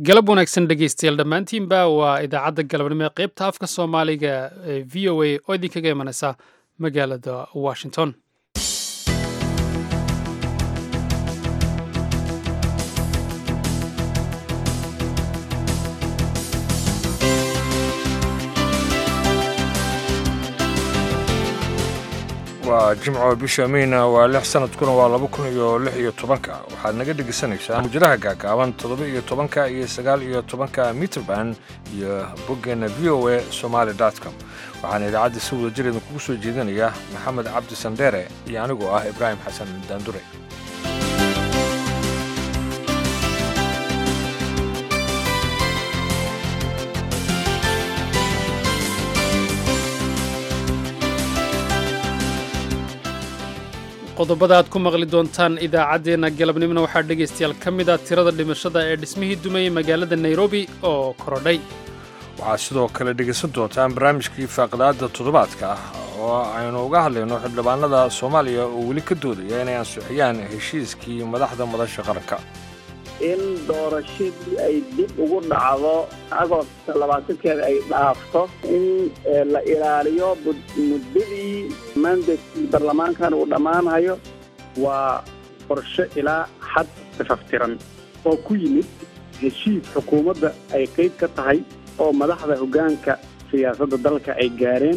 galab wanaagsan dhegaystayaal dhammaantiinba waa idaacadda galabnimo ee qaybta afka soomaaliga ee v o a oo idinkaga imanaysa magaalada washington waa jimco bisha meyna waa lix sanadkuna waa laba kun iyo lix iyo tobanka waxaad naga dhegeysanaysaa mujadaha gaagaaban toddoba iyo tobanka iyo sagaal iyo tobanka mitrband iyo boggeena v o a somaali com waxaana idaacadda si wada jir idinkugu soo jeedinaya maxamed cabdi sandheere iyo anigoo ah ibraahim xasan daandure qodobada aad ku maqli doontaan idaacaddeenna galabnimona waxaa dhegaystayaal ka mid ah tirada dhimashada ee dhismihii dumayey magaalada nairobi oo korodhay waxaad sidoo kale dhegaysan doontaan barnaamijkii faaqidaadda toddobaadka ah oo aynu uga hadlayno xildhibaanada soomaaliya oo weli ka doodaya inay ansixiyaan heshiiskii madaxda madasha qaranka in doorashadii ay dib ugu dhacdo agoosta labaatankeeda ay dhaafto in la ilaaliyo muddadii mandatkii baarlamaankan uu dhammaanayo waa qorshe ilaa xad tafaftiran oo ku yimid heshiis xukuumadda ay qayb ka tahay oo madaxda hoggaanka siyaasadda dalka ay gaareen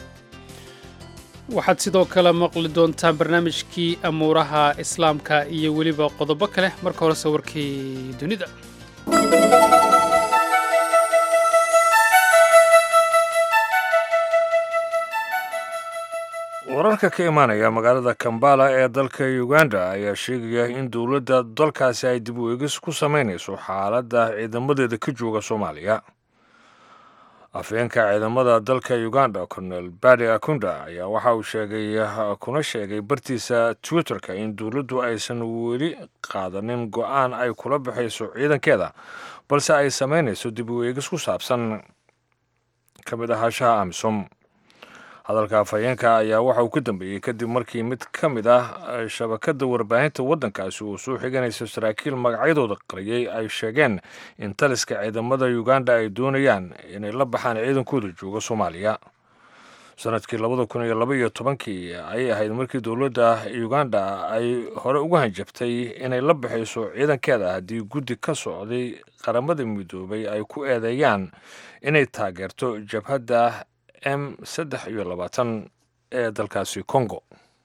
waxaad sidoo kale maqli doontaan barnaamijkii amuuraha islaamka iyo weliba qodobo kale marka hore sawirkii dunida wararka ka imaanaya magaalada kambala ee dalka uganda ayaa sheegaya in dowladda dalkaasi ay dib u eegis ku samaynayso xaaladda ciidamadeeda ka jooga soomaaliya afhayeenka ciidamada dalka uganda colonel badi akunda ayaa waxa uu sheegay kuna sheegay bartiisa twitterka in dowladdu aysan weli qaadanin go-aan ay kula baxayso ciidankeeda balse ay samaynayso dib u eegis ku saabsan ka mid ahaanshaha amisom hadalka afhayeenka ayaa waxa uu ka dambeeyey kadib markii mid ka mid ah shabakadda warbaahinta waddankaasi uu soo xiganaysa saraakiil magacyadooda qariyey ay sheegeen in taliska ciidamada uganda ay doonayaan inay la baxaan ciidankooda jooga soomaaliya sanadkii labada kun iyo laba iyo tobankii ayay ahayd markii dowladda uganda ay hore ugu hanjabtay inay la baxayso ciidankeeda haddii guddi ka socday qaramada midoobay ay ku eedeeyaan inay taageerto jabhadda m saddex iyo labaatan ee dalkaasi congo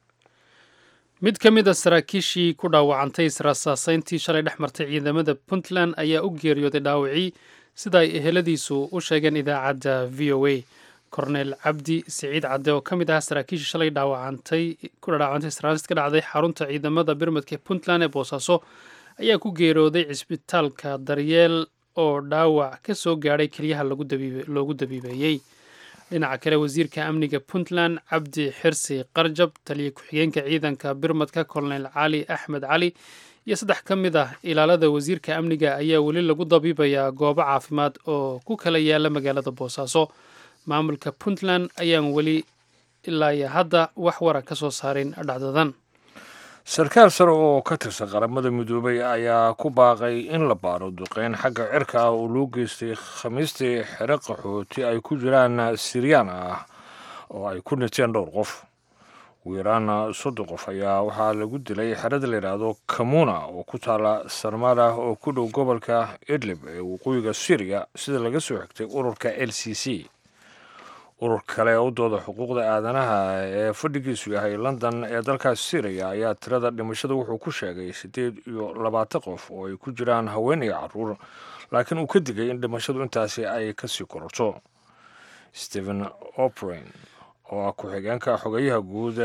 mid ka mid a saraakiishii ku dhaawacantay israasaasayntii shalay dhex martay ciidamada puntland ayaa u geeriyooday dhaawacii sida ay eheladiisu u sheegeen idaacadda v o a korneyl cabdi siciid cadde oo ka mid ah saraakiishii shalay dhaawacantay ku dhaawacantay israasis ka dhacday xarunta ciidamada birmadka puntland ee boosaaso ayaa ku geeriyooday cisbitaalka daryeel oo dhaawac ka soo gaadhay keliyaha loogu dabiibeeyey dhinaca kale wasiirka amniga puntland cabdi xirsi qarjab taliya ku-xigeenka ciidanka birmadka kolonel cali axmed cali iyo saddex ka mid ah ilaalada wasiirka amniga ayaa weli lagu dabiibayaa goobo caafimaad oo ku kala yaala magaalada boosaaso maamulka puntland ayaan weli ilaa iyo hadda wax wara ka soo saarin dhacdadan sarkaal sare oo ka tirsan qaramada midoobay ayaa ku baaqay in la baaro duqeyn xagga cirka ah oo loo geystay khamiistii xero qaxooti ay ku jiraan siryaan ah oo ay ku dhinteen dhowr qof ugu yaraan soddon qof ayaa waxaa lagu dilay xerada la yidhaahdo kamuna oo ku taala sarmada oo ku dhow gobolka idlib ee waqooyiga syriya sida laga soo xigtay ururka l c c urur kale u dooda xuquuqda aadanaha ee fadhigiisu yahay london ee dalkaas syriya ayaa tirada dhimashada wuxuu ku sheegay siddeed iyo labaatan qof oo ay ku jiraan haween iyo caruur laakiin uu ka digay in dhimashadu intaasi ay kasii kororto stephen oprin oo ah ku-xigeenka xogeyaha guud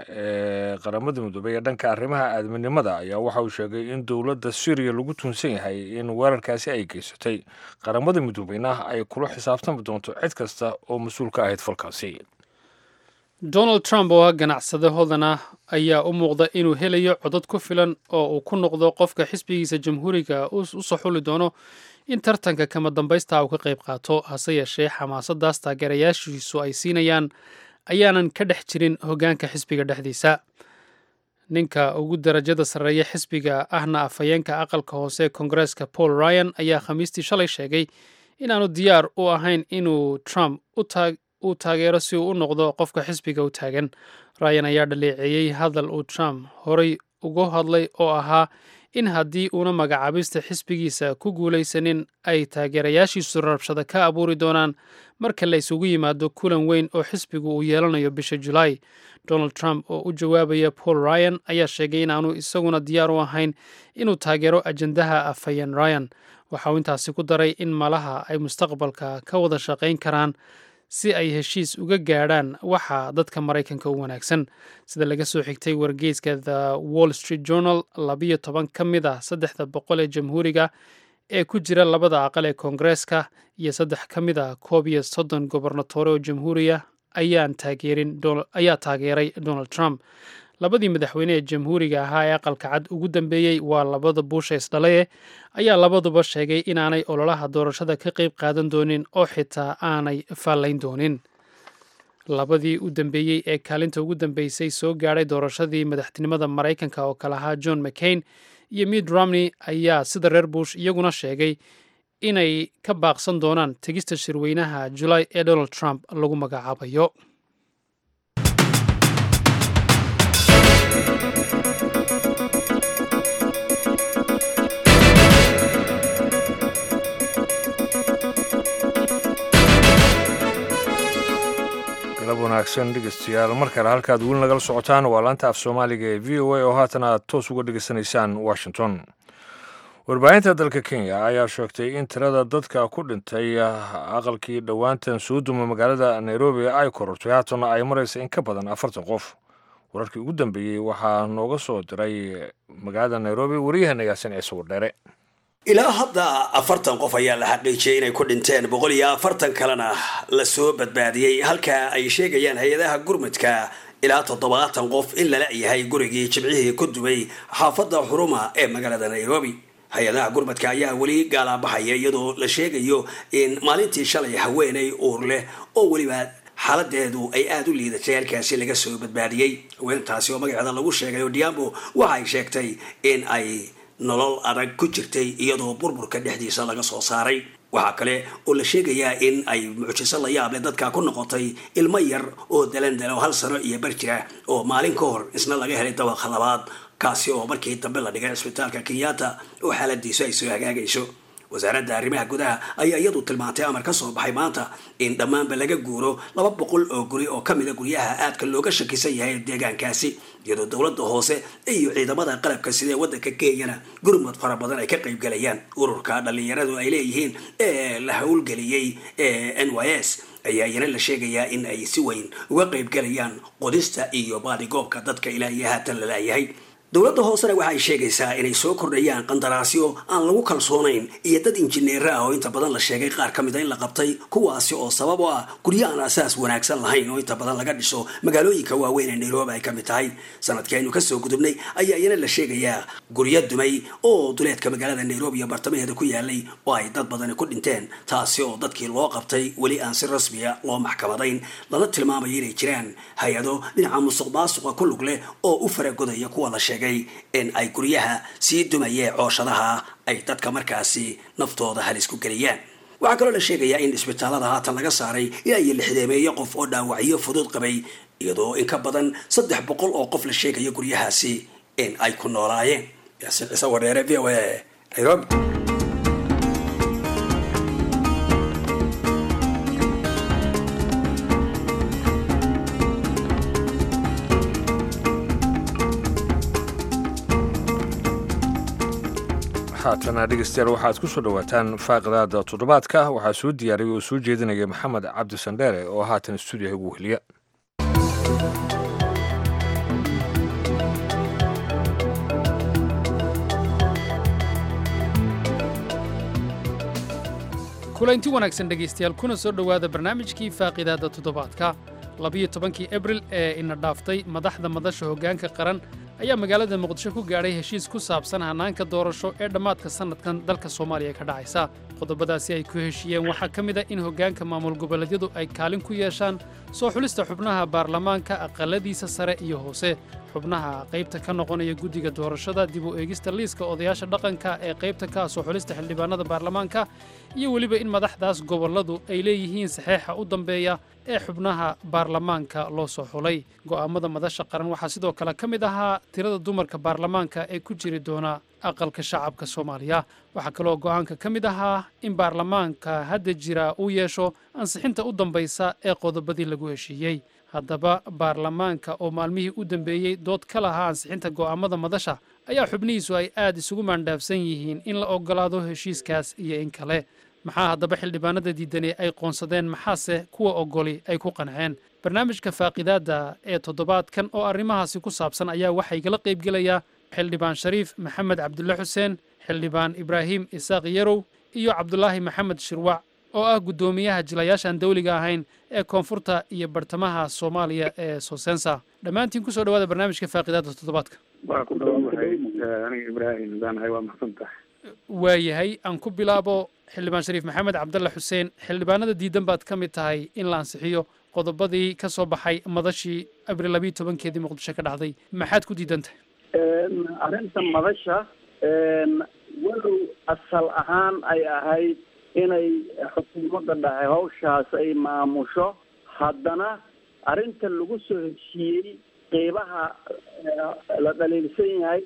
ee qaramada midoobey ee dhanka arrimaha aadminimada ayaa waxa uu sheegay in dowladda syriya lagu tuunsan yahay in weerarkaasi ay geysatay qaramada midoobeyna ay kula xisaabtami doonto cid kasta oo mas-uul ka ahayd falkaasi donald trump oo ah ganacsade hodan ah ayaa u muuqda inuu helayo codad ku filan oo uu ku noqdo qofka xisbigiisa jamhuuriga u soo xuli doono in tartanka kama dambaysta uu ka qayb qaato hase yeeshee xamaasadaas taageerayaashiisu ay siinayaan ayaanan ka dhex jirin hoggaanka xisbiga dhexdiisa ninka ugu darajada sarreeya xisbiga ahna afhayeenka aqalka hoose koongareeska paul ryan ayaa khamiistii shalay sheegay inaanu diyaar u ahayn inuu trump u taageero si uu u noqdo qofka xisbiga u taagan ryan ayaa dhaleeceeyey hadal uu trump horay uga hadlay oo ahaa in haddii uuna magacaabista xisbigiisa ku guulaysanin ay taageerayaashiisu rabshada ka abuuri doonaan marka la isugu yimaado kulan weyn oo xisbigu uu yeelanayo bisha julaay donald trump oo u jawaabaya paul ryan ayaa sheegay inaanu isaguna diyaar u ahayn inuu taageero ajandaha afhayeen ryan waxa uu intaasi ku daray in malaha ay mustaqbalka ka wada shaqayn karaan si ay heshiis uga gaadhaan waxa dadka maraykanka u wanaagsan sida laga soo xigtay wargeyska the wall street journal labiyo toban ka mid ah saddexda boqol ee jamhuuriga ee ku jira labada aqal ee koongareeska iyo saddex ka mid ah koob iyo soddon gobernatore oo jamhuuriya ayaa taageeray donald trump labadii madaxweyne ee jamhuuriga ahaa ee aqalka cad ugu dambeeyey waa labada buusha isdhalaye ayaa labaduba sheegay inaanay ololaha doorashada ka qayb qaadan doonin oo xitaa aanay faallayn doonin labadii u dambeeyey ee kaalinta ugu dambeysay soo gaadhay doorashadii madaxtinimada maraykanka oo kale ahaa john mccain iyo mid romney ayaa sida reer bush iyaguna sheegay inay ka baaqsan doonaan tegista shirweynaha julaay ee donald trump lagu magacaabayo galab wanaagsan dhegeystayaal mar kale halkaad weli nagala socotaan waa laanta af soomaaliga ee v o a oo haatan aad toos uga dhegeysanaysaan washington warbaahinta dalka kenya ayaa sheegtay in tirada dadka ku dhintay aqalkii dhowaantan soo duma magaalada nairobi ay korortay haatana ay maraysa in ka badan afartan qof wararkii ugu dambeeyey waxaa nooga soo diray magaalada nairobi wariyahana yaasin ciise wardheere ilaa hadda afartan qof ayaa la xaqiijiyay inay ku dhinteen boqol iyo afartan kalena lasoo badbaadiyey halka ay sheegayaan hay-adaha gurmudka ilaa toddobaatan qof in lala yahay gurigii jimcihii ku dubay xaafadda xuruma ee magaalada nairobi hay-adaha gurmadka ayaa weli gaalaabaxaya iyadoo la sheegayo in maalintii shalay haweenay uur leh oo weliba xaaladeedu ay aada u liidatay halkaasi laga soo badbaadiyey haweentaasi oo magaceeda lagu sheegay odiambo waxa ay sheegtay in ay nolol adag ku jirtay iyadoo burburka dhexdiisa laga soo saaray waxaa kale oo la sheegayaa in ay mucjiso la yaable dadka ku noqotay ilmo yar oo dalandalo hal sano iyo bar jira oo maalin ka hor isna laga helay dabaqa labaad kaasi oo markii dambe la dhigay cisbitaalka kenyatta oo xaaladiisu ay soo hagaagayso wasaaradda arrimaha gudaha ayaa iyadu tilmaantay amar ka soo baxay maanta in dhammaanba laga guuro laba boqol oo guri oo kamida guryaha aadka looga shakisan yahay deegaankaasi iyadoo dowladda hoose iyo ciidamada qalabka sidee waddanka kenyana gurmud fara badan ay ka qaybgalayaan ururka dhallinyaradu ay leeyihiin ee la howlgeliyey ee n y s ayaa iyana la sheegayaa in ay si weyn uga qaybgalayaan qodista iyo baadigoobka dadka ilaa iyo haatan la laayahay dowladda hoosena waxa ay sheegaysaa inay soo kordhayaan qandaraasyo aan lagu kalsoonayn iyo dad injineera ah oo inta badan la sheegay qaar ka mid a in la qabtay kuwaasi oo sabab u ah guryo aan asaas wanaagsan lahayn oo inta badan laga dhiso magaalooyinka waaweyn ee nairobi ay ka mid tahay sanadkii aynu kasoo gudubnay ayaa iyana la sheegayaa guryo dumay oo duleedka magaalada nairobi iyo bartamaheeda ku yaalay oo ay dad badani ku dhinteen taasi oo dadkii loo qabtay weli aan si rasmiya loo maxkamadayn lana tilmaamayo inay jiraan hay-ado dhinaca musuq maasuqa ku lug leh oo u faragodaya kuwa la sheegay in ay guryaha sii dumayee cooshadaha ay dadka markaasi naftooda halis ku geliyaan waxaa kaloo la sheegayaa in isbitaalada haatan laga saaray ilaa iyo lixdeemeeyo qof oo dhaawacyo fudud qabay iyadoo in ka badan saddex boqol oo qof la sheegayo guryahaasi in ay ku noolaayeen yaasin ciise wadheere v o a nairobi haatana dhegeystayaal waxaad ku soo dhowaataan faaqidaada toddobaadka waxaa soo diyaariyay oo soo jeedinaya maxamed cabdi sandheere oo haatan stuudiyaha ugu weheliya kulanti wanaagsan dhegaystayaal kuna soo dhowaada barnaamijkii faaqidaadda toddobaadka labiyo tobankii abril ee ina dhaaftay madaxda madasha hoggaanka qaran ayaa magaalada muqdisho ku gaadhay heshiis ku saabsan hannaanka doorasho ee dhammaadka sannadkan dalka soomaaliya ka dhacaysa qodobadaasi ay ku heshiiyeen waxaa ka mid a in hoggaanka maamul goboleedyadu ay kaalin ku yeeshaan soo xulista xubnaha baarlamaanka aqalladiisa sare iyo hoose xubnaha qaybta ka noqonaya guddiga doorashada dib u eegista liiska odayaasha dhaqanka ee qaybta ka soo xulista xildhibaanada baarlamaanka iyo weliba in madaxdaas gobolladu ay leeyihiin saxeexa u dambeeya ee xubnaha baarlamaanka loo soo xulay go'aammada madasha qaran waxaa sidoo kale ka mid ahaa tirada dumarka baarlamaanka ee ku jiri doona aqalka shacabka soomaaliya waxaa kaloo go'aanka ka mid ahaa in baarlamaanka hadda jira uu yeesho ansixinta u dambaysa ee qodobadii lagu heshiiyey haddaba baarlamaanka oo maalmihii u dambeeyey dood ka lahaa ansixinta go'aammada madasha ayaa xubnihiisu ay aad isugu maandhaafsan yihiin in la oggolaado heshiiskaas iyo in kale maxaa haddaba xildhibaanada diidani ay qoonsadeen maxaase kuwa oggoli ay ku qanceen barnaamijka faaqidaadda ee toddobaadkan oo arrimahaasi ku saabsan ayaa waxaa igala qaybgelayaa xildhibaan shariif maxamed cabdulle xuseen xildhibaan ibraahim isaaq yarow iyo cabdulaahi maxamed shirwac oo ah guddoomiyaha jilayaashaan dawliga ahayn ee koonfurta iyo bartamaha soomaaliya ee sosensa dhammaantiin kusoo dhawaada barnaamijka faaqidaadda toddobaadka waa ku dhawaanahay aniga ibraahim daanahay waa maxsan tahay waayahay aan ku bilaabo xildhibaan shariif maxamed cabdalle xuseen xildhibaanada diidan baad ka mid tahay in la ansixiyo qodobadii ka soo baxay madashii abril labiiyo tobankeedii muqdisho ka dhacday maxaad ku diidan tahay arrinta madasha walow asal ahaan ay ahayd inay xukuumadda dhahay hawshaas ay maamusho haddana arrinta lagu soo heshiiyey qeybaha la dhaliilsan yahay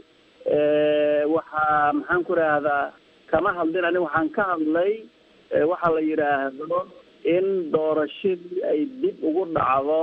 waxaa maxaan ku rahdaa kama hadlin ani waxaan ka hadlay waxaa la yidhaahdo in doorashadii ay dib ugu dhacdo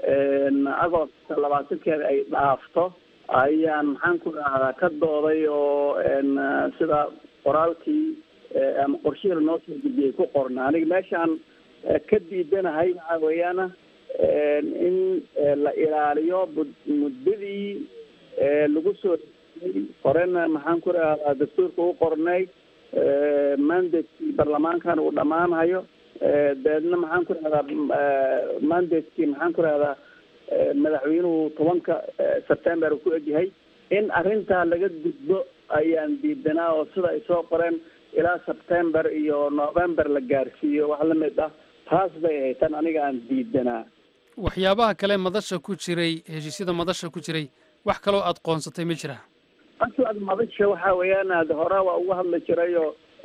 agost labaatankeeda ay dhaafto ayaan maxaan ku rahdaa ka dooday oo sida qoraalkii ama qorshihii lanoo soo gudbiyey ku qorna aniga meeshaan ka diidanahay waxaa weeyaana in la ilaaliyo muddadii lagu soo horena maxaan ku rahdaa dastuurka u qornay mandatekii baarlamaankan uu dhammaanhayo dabeedna maxaan ku rahdaa mandatekii maxaan ku rahdaa madaxweynuhu tobanka september ku egyahay in arrintaa laga gudbo ayaan diidanaa oo sida ay soo qoreen ilaa september iyo november la gaarsiiyo wax la mid ah taas bay ahayd tan aniga aan diidanaa waxyaabaha kale madasha ku jiray heshiisyada madasha ku jiray wax kaloo aad qoonsatay ma jiraa aslaad madasha waxa weeyaan ad hore waa uga hadli jirayo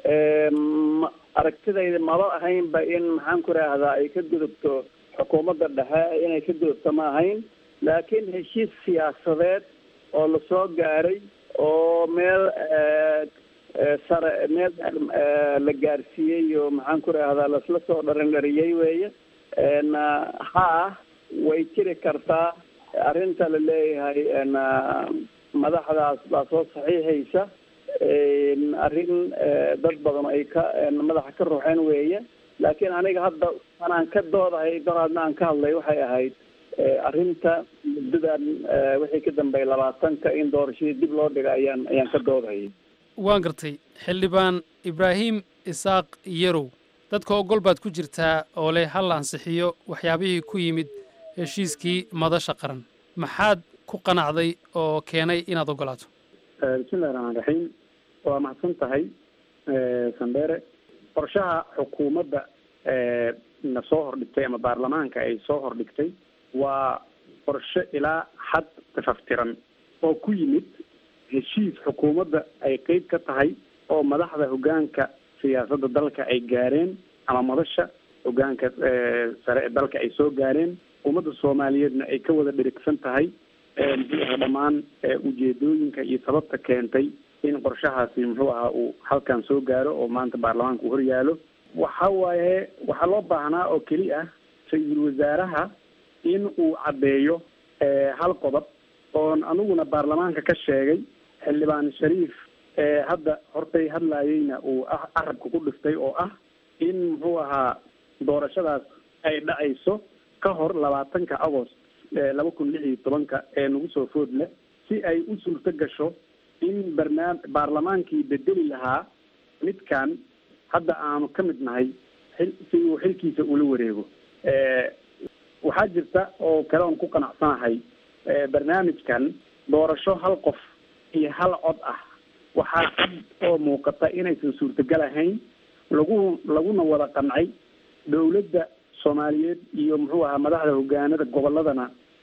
aragtidayda maba ahaynba in maxaan ku rahdaa ay ka gudubto xukuumadda dhexe inay ka gudubto ma ahayn laakiin heshiis siyaasadeed oo lasoo gaaray oo meel sare meel la gaarsiiyey oo maxaan ku rahdaa lasla soo dharindhariyey weeye haa way jiri kartaa arrinta la leeyahay madaxdaas baa soo saxiixaysa arrin dad badan ay ka madaxa ka ruuxeen weeye laakiin aniga hadda anaan ka doodahay daraadna aan ka hadlay waxay ahayd arrinta muddadan wixii ka dambeeyay labaatanka in doorashadii dib loo dhiga ayaan ayaan ka doodahayay waan gartay xildhibaan ibraahim isaaq yarow dadka ogol baad ku jirtaa oo leh hal la ansixiyo waxyaabihii ku yimid heshiiskii madasha qaran maxaad ku qanacday oo keenay inaad ogolaato bismillahi raxmaan raxiim waa mahadsan tahay sandere qorshaha xukuumadda na soo hordhigtay ama baarlamaanka ay soo hordhigtay waa qorshe ilaa xad tafaftiran oo ku yimid heshiis xukuumadda ay qeyb ka tahay oo madaxda hoggaanka siyaasadda dalka ay gaareen ama madasha hoggaanka sare ee dalka ay soo gaareen ummadda soomaaliyeedna ay ka wada dhirigsan tahay muxuu aha dhammaan ujeedooyinka iyo sababta keentay in qorshahaasi muxuu ahaa uu halkan soo gaaro oo maanta baarlamaanka uu horyaalo waxa waaye waxaa loo baahnaa oo keli ah ra-iisul wasaaraha in uu caddeeyo hal qodob oon aniguna baarlamaanka ka sheegay xildhibaan shariif hadda hortay hadlaayeyna uu ah carabka ku dhiftay oo ah in muxuu ahaa doorashadaas ay dhacayso ka hor labaatanka agost laba kun lix iyo tobanka ee nagu soo food leh si ay u suurto gasho in barnaam baarlamaankii bedeli lahaa midkan hadda aanu ka mid nahay xil si uu xilkiisa ula wareego waxaa jirta oo kale oon ku qanacsanahay barnaamijkan doorasho hal qof iyo hal cod ah waxaa cad oo muuqata inaysan suurtagal ahayn lagu laguna wada qancay dawladda soomaaliyeed iyo muxuu ahaa madaxda hogaanada gobolladana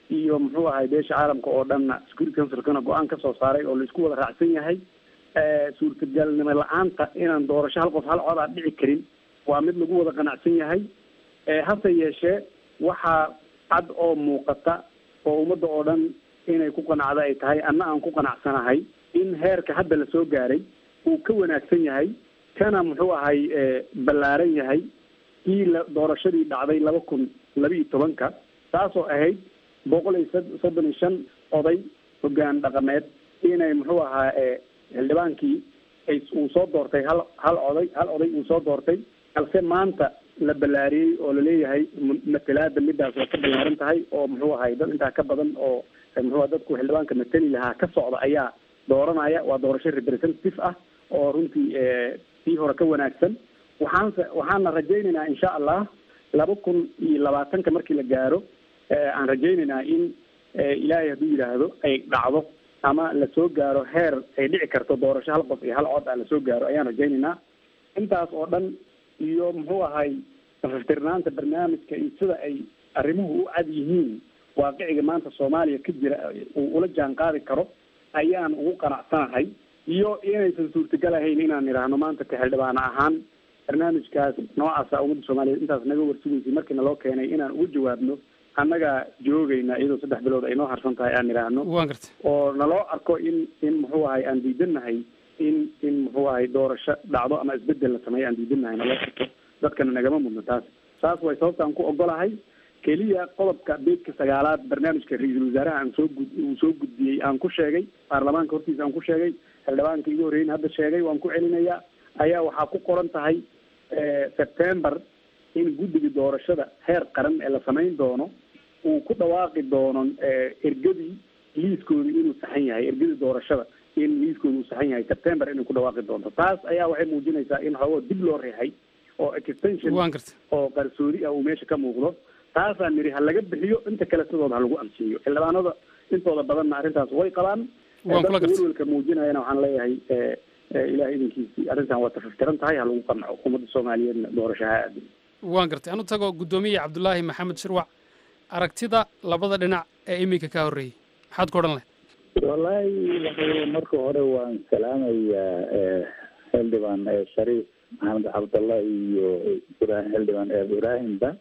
iyo muxuu ahay beesha caalamka oo dhanna security councilkana go-aan ka soo saaray oo laisku wada raacsan yahay suurtagalnimo la-aanta inaan doorasho hal qof hal cod aan dhici karin waa mid lagu wada qanacsan yahay hase yeeshee waxaa cad oo muuqata oo ummadda oo dhan inay ku qanacda ay tahay anna aan ku qanacsanahay in heerka hadda la soo gaaray uu ka wanaagsan yahay kana muxuu ahay ballaaran yahay kii la doorashadii dhacday laba kun laba iyo tobanka taasoo ahayd boqol iyo soddon iyo shan oday hoggaan dhaqameed inay muxuu ahaa xildhibaankii ay uu soo doortay hal hal oday hal oday uu soo doortay balse maanta la ballaariyey oo laleeyahay matalaada midaas waa ka ballaaran tahay oo muxuu ahay dad intaa ka badan oo muxuu dadku xildhibaanka matali lahaa ka socda ayaa dooranaya waa doorasho representative ah oo runtii sii hore ka wanaagsan waxaanse waxaana rajaynaynaa insha allah laba kun iyo labaatanka markii la gaaro aan rajaynaynaa in ilaahay hadduu yidhaahdo ay dhacdo ama lasoo gaaro heer ay dhici karto doorasho hal qof iyo hal cod ah lasoo gaaro ayaan rajaynaynaa intaas oo dhan iyo muxuu ahay safaftirnaanta barnaamijka iyo sida ay arrimuhu u cad yihiin waaqiciga maanta soomaaliya ka jira uu ula jaan qaadi karo ayaan ugu qanacsanahay iyo inaysan suurtagal ahayn inaan idhaahno maanta ka xildhibaana ahaan barnaamijkaas noocaasa ummadda soomaaliyeed intaas naga warsugaysay markii naloo keenay inaan ugu jawaabno annaga joogayna iyadoo saddex bilood ay noo harsan tahay aan idhaahno waan gartay oo naloo arko in in muxuu ahay aan diidannahay in in muxuu ahay doorasho dhacdo ama isbedel la sameeyo aan diidannahay naloo arko dadkana nagama mudno taas saas way sababtaan ku ogolahay keliya qodobka beedka sagaalaad barnaamijka ra-iisul wasaaraha aan soo gud uu soo gudbiyey aan ku sheegay baarlamaanka hortiisa aan ku sheegay xildhibaanka igu horreyn hadda sheegay waan ku celinayaa ayaa waxaa ku qoran tahay september in guddiga doorashada heer qaran ee la samayn doono uu ku dhawaaqi doono ergadii liiskooda inuu saxan yahay ergadii doorashada in liiskooda uu saxan yahay september inay ku dhawaaqi doonto taas ayaa waxay muujinaysaa in xoogoo dib loo reexay oo extension waan gartay oo qarsoodi ah uu meesha ka muuqdo taasaan nidhi ha laga bixiyo inta kale sidooda ha lagu ansiiyo xildhibaanada intooda badanna arrintaas way qabaan waan kula dadka gartay welwelka muujinayana waxaan leeyahay ilaah idinkiisii arrintan waa tafaftiran tahay ha lagu qanco ummadda soomaaliyeedna doorasho ha aadin waan gartay anu tago guddoomiye cabdulaahi maxamed shirwac aragtida labada dhinac ee iminka ka horreeyey maxaad ku odhan lahayd wallaahi waxa marka hore waan salaamayaa xildhibaan shariif maxamed cabdallah iyo ibrahim xildhibaan ibraahimba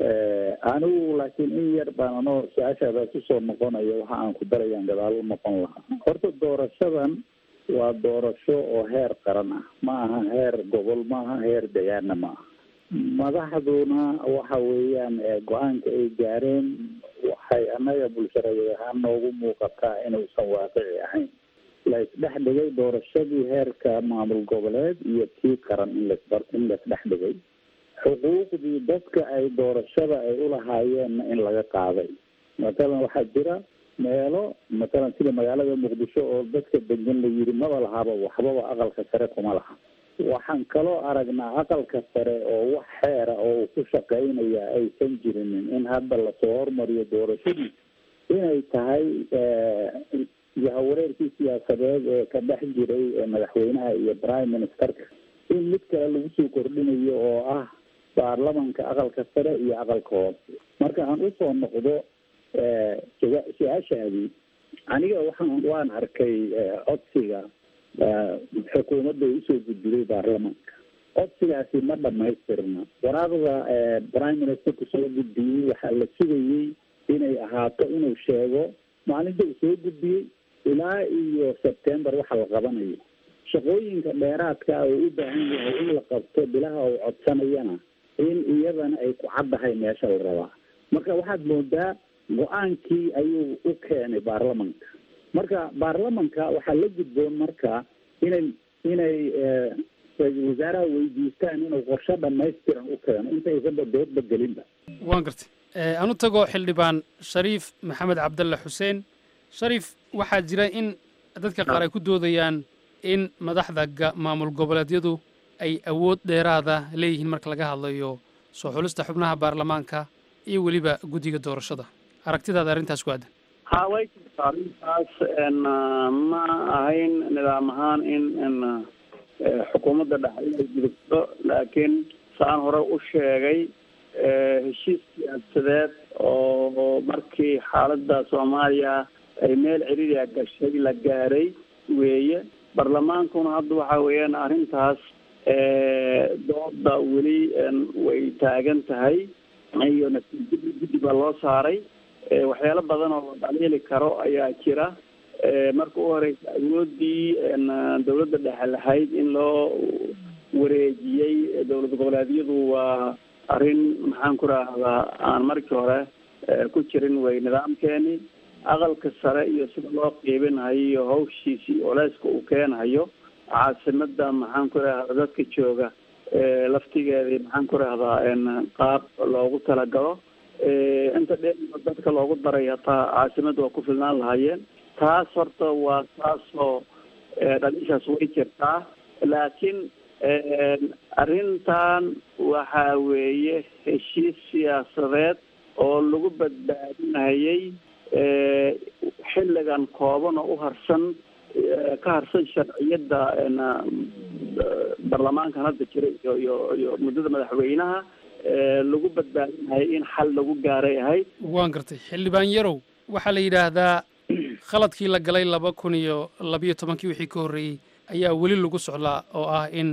anigu laakiin in yar baan anoo su-aashaadaas usoo noqonaya waxa aan ku darayaan gadaal u noqon lahaa horta doorashadan waa doorasho oo heer qaran ah ma aha heer gobol ma aha heer degaana ma aha madaxduna waxa weeyaan go-aanka ay gaareen waxay annaga bulshareed ahaan noogu muuqataa inuusan waaqici ahayn la isdhex dhigay doorashadii heerka maamul goboleed iyo tii qaran in las in la isdhex dhigay xuquuqdii dadka ay doorashada ay ulahaayeenna in laga qaaday matalan waxaa jira meelo matalan sida magaalada muqdisho oo dadka degan la yidhi maba lahaba waxbaba aqalka sare kuma laha waxaan kaloo aragnaa aqalka sare oo wax xeera oo uu ku shaqeynaya aysan jirinin in hadda lasoo hormariyo doorashadiisa inay tahay yahawareerkii siyaasadeed ee ka dhex jiray madaxweynaha iyo prime ministerka in mid kale lagu soo kordhinayo oo ah baarlamanka aqalka sare iyo aqalka hoose marka aan usoo noqdo su-aashaadii aniga waxaan waan arkay codsiga xukuumadda usoo gudbiday baarlamanka codsigaasi ma dhamaystirna waraaqda prime ministerku soo gudbiyey waxaa la sugayey inay ahaato inuu sheego maalinta uu soo gudbiyey ilaa iyo september waxa la qabanayo shaqooyinka dheeraadka ah oo u baahan yahay in la qabto bilaha uu codsanayana in iyadana ay ku caddahay meesha la rabaa marka waxaad moodaa go-aankii ayuu u keenay baarlamanka marka baarlamanka waxaa la gudboon marka inay inay ra-iisul wasaaraha weydiistaan inuu qorshe dhamaystiran u keeno intaysanba doodba gelinba waan gartay anu tago xildhibaan shariif maxamed cabdalle xuseen shariif waxaa jira in dadka qaar ay ku doodayaan in madaxda ga- maamul goboleedyadu ay awood dheeraada leeyihiin marka laga hadlayo soo xulista xubnaha baarlamaanka iyo weliba guddiga doorashada aragtidaada arrintaas ku aadan ha way jirtaa arrintaas ma ahayn nidaam ahaan in xukuumadda dhexe inay gudubto laakiin saan hore u sheegay heshiis siyaasadeed oo markii xaaladda soomaaliya ay meel ciriiriya gashay la gaaray weeye barlamaankuna hadda waxa weeyaan arrintaas dooda weli way taagan tahay iyo natiijada guddi baa loo saaray waxyaalo badan oo la dhaliili karo ayaa jira marka u horeysa awoodii dawladda dhexe lahayd in loo wareejiyey dowlad goboleedyadu waa arrin maxaan ku rahdaa aan markii hore ku jirin way nidaamkeeni aqalka sare iyo sida loo qiibinhayo iyo hawshiisii oleyska uu keenhayo caasimada maxaan ku rahdaa dadka jooga laftigeedii maxaan ku rahdaa qaab loogu talagalo inta dhe dadka loogu daray hataa caasimada waa ku filnaan lahaayeen taas horta waa taasoo dhaliishaas way jirtaa laakiin arrintan waxa weeye heshiis siyaasadeed oo lagu badbaadinayay xilligan kooban oo u harsan ka harsan sharciyadda barlamaankan hadda jira iyo iyo iyo muddada madaxweynaha lagu badbaadinayay in xal lagu gaaray ahayd waan gartay xildhibaan yarow waxaa la yidhaahdaa khaladkii la galay laba kun iyo labiyo tobankii wixii ka horreeyey ayaa weli lagu socdaa oo ah in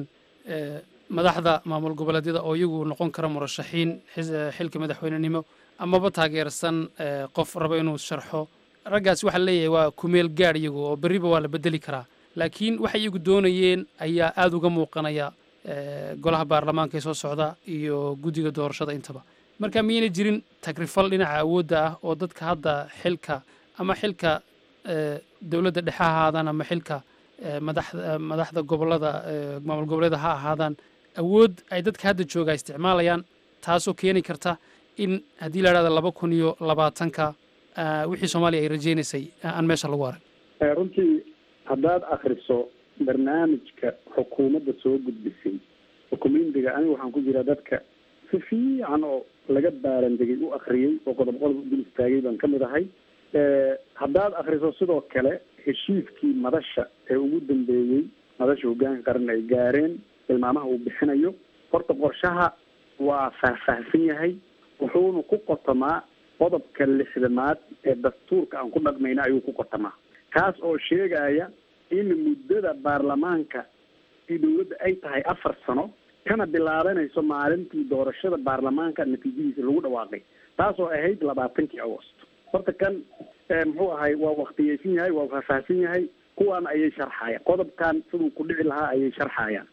madaxda maamul goboleedyada oo iyagu noqon kara murashaxiin xilka madaxweynenimo amaba taageersan qof raba inuu sharxo raggaasi waxaa leeyahay waa kumeel gaadh iyagu oo berriba waa la bedeli karaa laakiin waxay iyagu doonayeen ayaa aada uga muuqanaya golaha baarlamaanka ee soo socda iyo guddiga doorashada intaba marka miyayna jirin tagrifal dhinaca awoodda ah oo dadka hadda xilka ama xilka dowladda dhexe ha ahaadaan ama xilka madaxda madaxda gobollada maamul goboleeda ha ahaadaan awood ay dadka hadda jooga isticmaalayaan taasoo keeni karta in haddii la idhahda laba kun iyo labaatanka wixii soomaaliya ay rajaynaysay aan meesha lagu arag runtii haddaad akriso barnaamijka xukuumadda soo gudbisay xukuumindiga aniga waxaan ku jiraa dadka si fiican oo laga baarandegay u akriyey oo qodob qodob u dul istaagay baan kamid ahay haddaad akriso sidoo kale heshiiskii madasha ee ugu dambeeyey madasha hoggaanka qaran ay gaareen tilmaamaha uu bixinayo horta qorshaha waa faahfaahsan yahay wuxuuna ku qotamaa qodobka lixdamaad ee dastuurka aan ku dhaqmayna ayuu ku qotamaa kaas oo sheegaya in muddada baarlamaanka i dawladda ay tahay afar sano kana bilaabanayso maalintii doorashada baarlamaanka natiijadiisa lagu dhawaaqay taas oo ahayd labaatankii agost horta kan muxuu ahay waa waktiyeysan yahay waa faahfaahsan yahay kuwaan ayay sharxayaan qodobkan siduu ku dhici lahaa ayay sharxayaan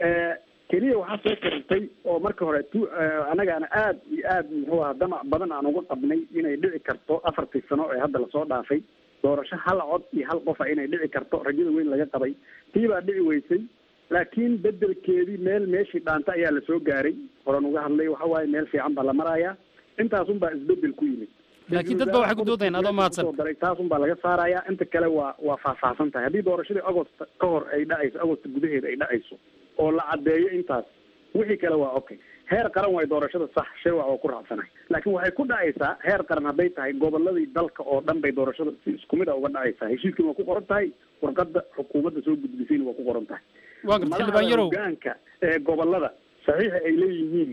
keliya waxaa soo karintay oo marka hore tu annagaana aada iyo aada muxuu aha damac badan aan uga qabnay inay dhici karto afartii sano ee hadda lasoo dhaafay doorasho hal cod iyo hal qofa inay dhici karto rajada weyn laga qabay tii baa dhici weysay laakiin bedelkeedii meel meeshii dhaanta ayaa lasoo gaaray horan uga hadlay waxa waaye meel fiican baa la marayaa intaasun baa isbedel ku yimid laakiin dad ba waxay ku doodayaan adoo mahadsan daray taasun baa laga saarayaa inta kale waa waa faahfaahsan tahay haddii doorashadii agost ka hor ay dhacayso agost gudaheeda ay dhacayso oo la caddeeyo intaas wixii kale waa okay heer qaran way doorashada sax shay waa oo ku raacsanahay laakiin waxay ku dhacaysaa heer qaran hadday tahay goboladii dalka oo dhan bay doorashada si isku mid a uga dhacaysaa heshiiskina waa ku qoran tahay warqadda xukuumadda soo gudbisayna waa ku qoran tahay waa garta xildhibaan yarow hogaanka ee gobolada saxiixa ay leeyihiin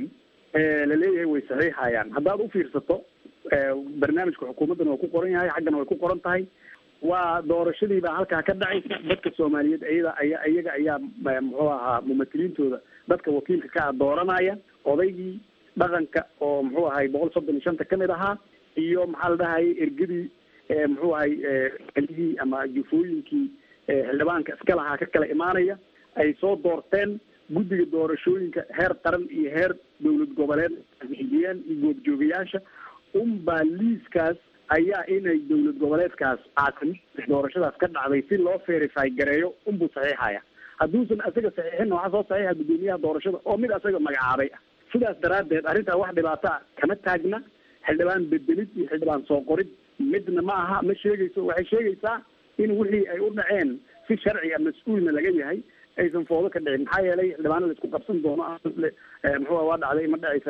la leeyahay way saxiixayaan haddaad u fiirsato barnaamijka xukuumaddana waa ku qoran yahay xaggana way ku qoran tahay waa doorashadii baa halkaa ka dhacaysa dadka soomaaliyeed iyada aya iyaga ayaa muxuu ahaa mumatiliintooda dadka wakiilka ka ah dooranaya odaygii dhaqanka oo muxuu ahay boqol soddon iyo shanta kamid ahaa iyo maxaa la dhahayay ergadii muxuu ahay elihii ama jufooyinkii xildhibaanka iska lahaa ka kala imaanaya ay soo doorteen guddiga doorashooyinka heer qaran iyo heer dowlad goboleed xigiyeen iyo goobjoogayaasha unbaa liiskaas ayaa inay dowlad goboleedkaas caasimada doorashadaas ka dhacday si loo verify gareeyo unbuu saxiixaya hadduusan isaga saxiixinna waxaa soo saxiixa guddoomiyaha doorashada oo mid isaga magacaabay ah sidaas daraaddeed arrintaa wax dhibaato ah kama taagna xildhibaan bedelid iyo xildhibaan soo qorid midna ma aha ma sheegayso waxay sheegaysaa in wixii ay u dhaceen si sharciga mas-uulna laga yahay aysan foodo ka dhicin maxaa yeelay xildhibaano la isku qabsan doono muxuu waa dhacday ma dhacaysa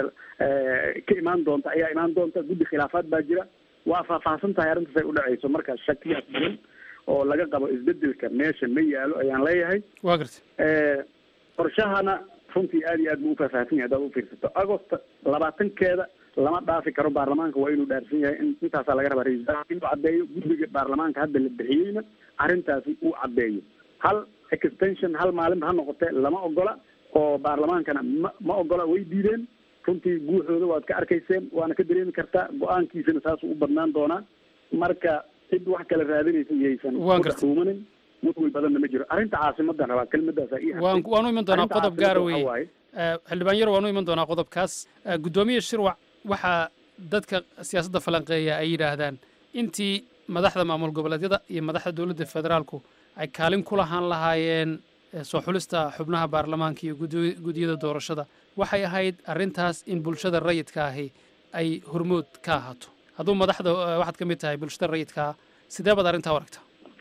ka imaan doonta ayaa imaan doonta guddi khilaafaad baa jira waa faahfaahsan tahay arrintaas ay u dhacayso marka shakiyaas badan oo laga qabo isbedelka meesha ma yaalo ayaan leeyahay waa garta qorshahana runtii aada iyo aad buu ufaahfaahsan yahay haddaad ufiirsato agosta labaatankeeda lama dhaafi karo baarlamaanka waa inuu dhaarsan yahay in intaasaa laga rabaa ra-isul wasaaraha inuu caddeeyo guddiga baarlamaanka hadda la bixiyeyna arrintaasi uu caddeeyo hal extension hal maalinba ha noqotee lama ogola oo baarlamaankana ma ma ogola way diideen runtii guuxooda waad ka arkayseen waana ka dareemi kartaa go-aankiisana saasuu u badnaan doonaa marka cid wax kala raadinaysa iyaysan Waan ku dhex gartay. dhuumanin mudway badanna ma jiro arrinta caasimadan rabaa kelmadaasaa ii waan hartay waanu iman doonaa Arrinta qodob gaara caasimadda weeye waxaa waaye Eh, xildhibaan yar waanu iman doonaa qodobkaas Eh, guddoomiye shirwac waxaa dadka siyaasadda falanqeeya ay yidhaahdaan intii madaxda maamul goboleedyada iyo madaxda dowladda federaalku ay kaalin ku lahaan lahaayeen eh, soo xulista xubnaha baarlamaanka iyo gudi- gudiyada doorashada waxay ahayd arrintaas in bulshada rayidka ahi ay hormood ka ahaato hadduu madaxda eh, waxaad ka mid tahay bulshada rayidka ah sidee baad arrintaa u aragtaa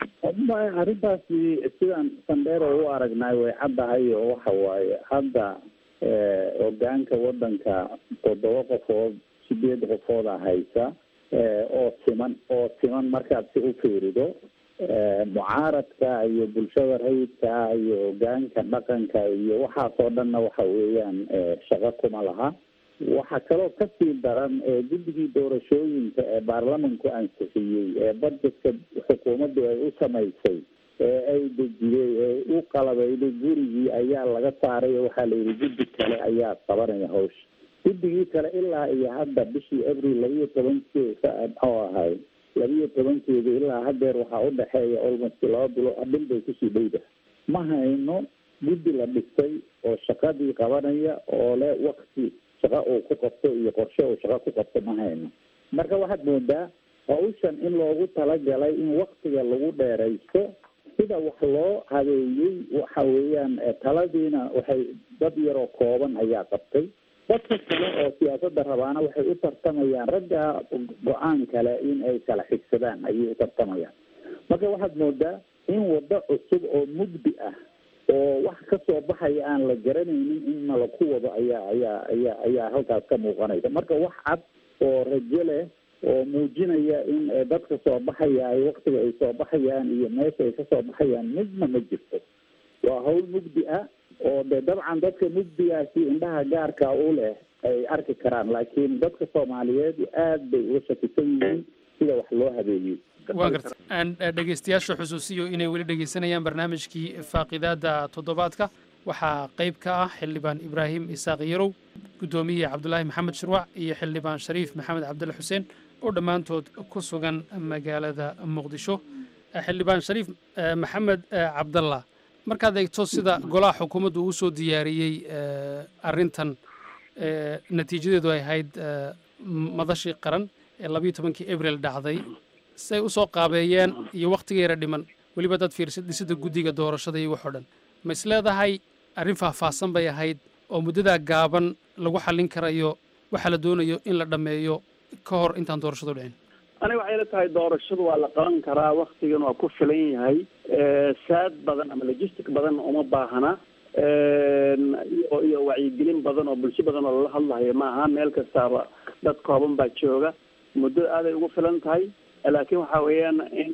Ma- arrintaasi sidaan sandheero u aragnay way caddahay oo waxa waaye hadda eh, hogaanka waddanka toddoba qofood sideed qofooda haysa eh, oo siman oo siman markaad si u fiirido eh, mucaaradka iyo bulshada rayidka ah iyo hogaanka dhaqanka iyo waxaasoo dhanna waxa weeyaan eh, shaqo kuma laha waxaa kaloo kasii daran ee guddigii doorashooyinka ee baarlamanku ansixiyey ee budgetka xukuumaddu ay u samaysay ee ay dejiyey ee u qalabeyday gurigii ayaa laga saaray oo waxaa la yidhi guddi kale ayaa qabanaya hawsha guddigii kale ilaa iyo hadda bishii abril labiyo tobankeeda muxuu ahay labiyo tobankeeda ilaa hadeer waxaa udhexeeya almost laba bilo bil bay kusii dhowda ma hayno guddi la dhistay oo shaqadii qabanaya oo le wakti shaqo uu ku qabto iyo qorshe uu shaqo ku qabto ma hayno marka waxaad moodaa hawshan in loogu talagalay in waktiga lagu dheeraysto sida wax loo habeeyey waxa weeyaan eh, taladiina waxay dad yaroo kooban ayaa qabtay dadka kale oo siyaasadda rabaana waxay u tartamayaan ragga go-aan kale in ay kala xigsadaan ayay u tartamayaan marka waxaad moodaa in waddo cusub oo mugdi ah oo wax ka soo baxaya aan la garanaynin in nala ku wado ayaa ayaa ayaa ayaa halkaas ka muuqanaysa marka wax cad oo rajo leh oo muujinaya in eh, dadka soo baxaya ay waktiga ay soo baxayaan iyo meesha ay ka soo baxayaan midna ma jirto waa hawl mugdi ah oo de dabcan dadka mugdigaasi indhaha gaarka u leh ay arki karaan laakiin dadka soomaaliyeed aad bay uga shakisan yihiin sida wax loo habeeyey waan garta aan eh, dhegaystayaasha xusuusiyo inay weli dhegaysanayaan barnaamijkii faaqidaada toddobaadka waxaa qayb ka ah xildhibaan ibraahim isaaq yarow guddoomiye cabdulaahi maxamed shirwac iyo xildhibaan shariif maxamed cabdille xuseen oo dhammaantood ku sugan magaalada muqdisho Eh, xildhibaan shariif eh, maxamed eh, cabdallah markaad eegto sida golaha xukuumaddu uu soo diyaariyey eh, arrintan eh, natiijadeedu ay ahayd eh, madashii qaran ee labayo tobankii abril dhacday say u soo qaabeeyeen iyo wakhtigeera dhiman weliba dad fiirsa dhisida guddiga doorashada iyo waxoo dhan ma is leedahay arrin faahfaahsan bay ahayd oo muddadaa gaaban lagu xallin karayo waxa la doonayo in la dhammeeyo ka hor intaan doorashadu dhicin aniga waxay la tahay doorashadu waa la qaban karaa waktigan waa ku filan yahay saad badan ama logistic badan uma baahana iyo iyo wacyigelin badan oo bulsho badan oo lala hadlayo maaha meel kastaaba dad kooban baa jooga muddo aaday ugu filan tahay laakiin waxa weeyaan in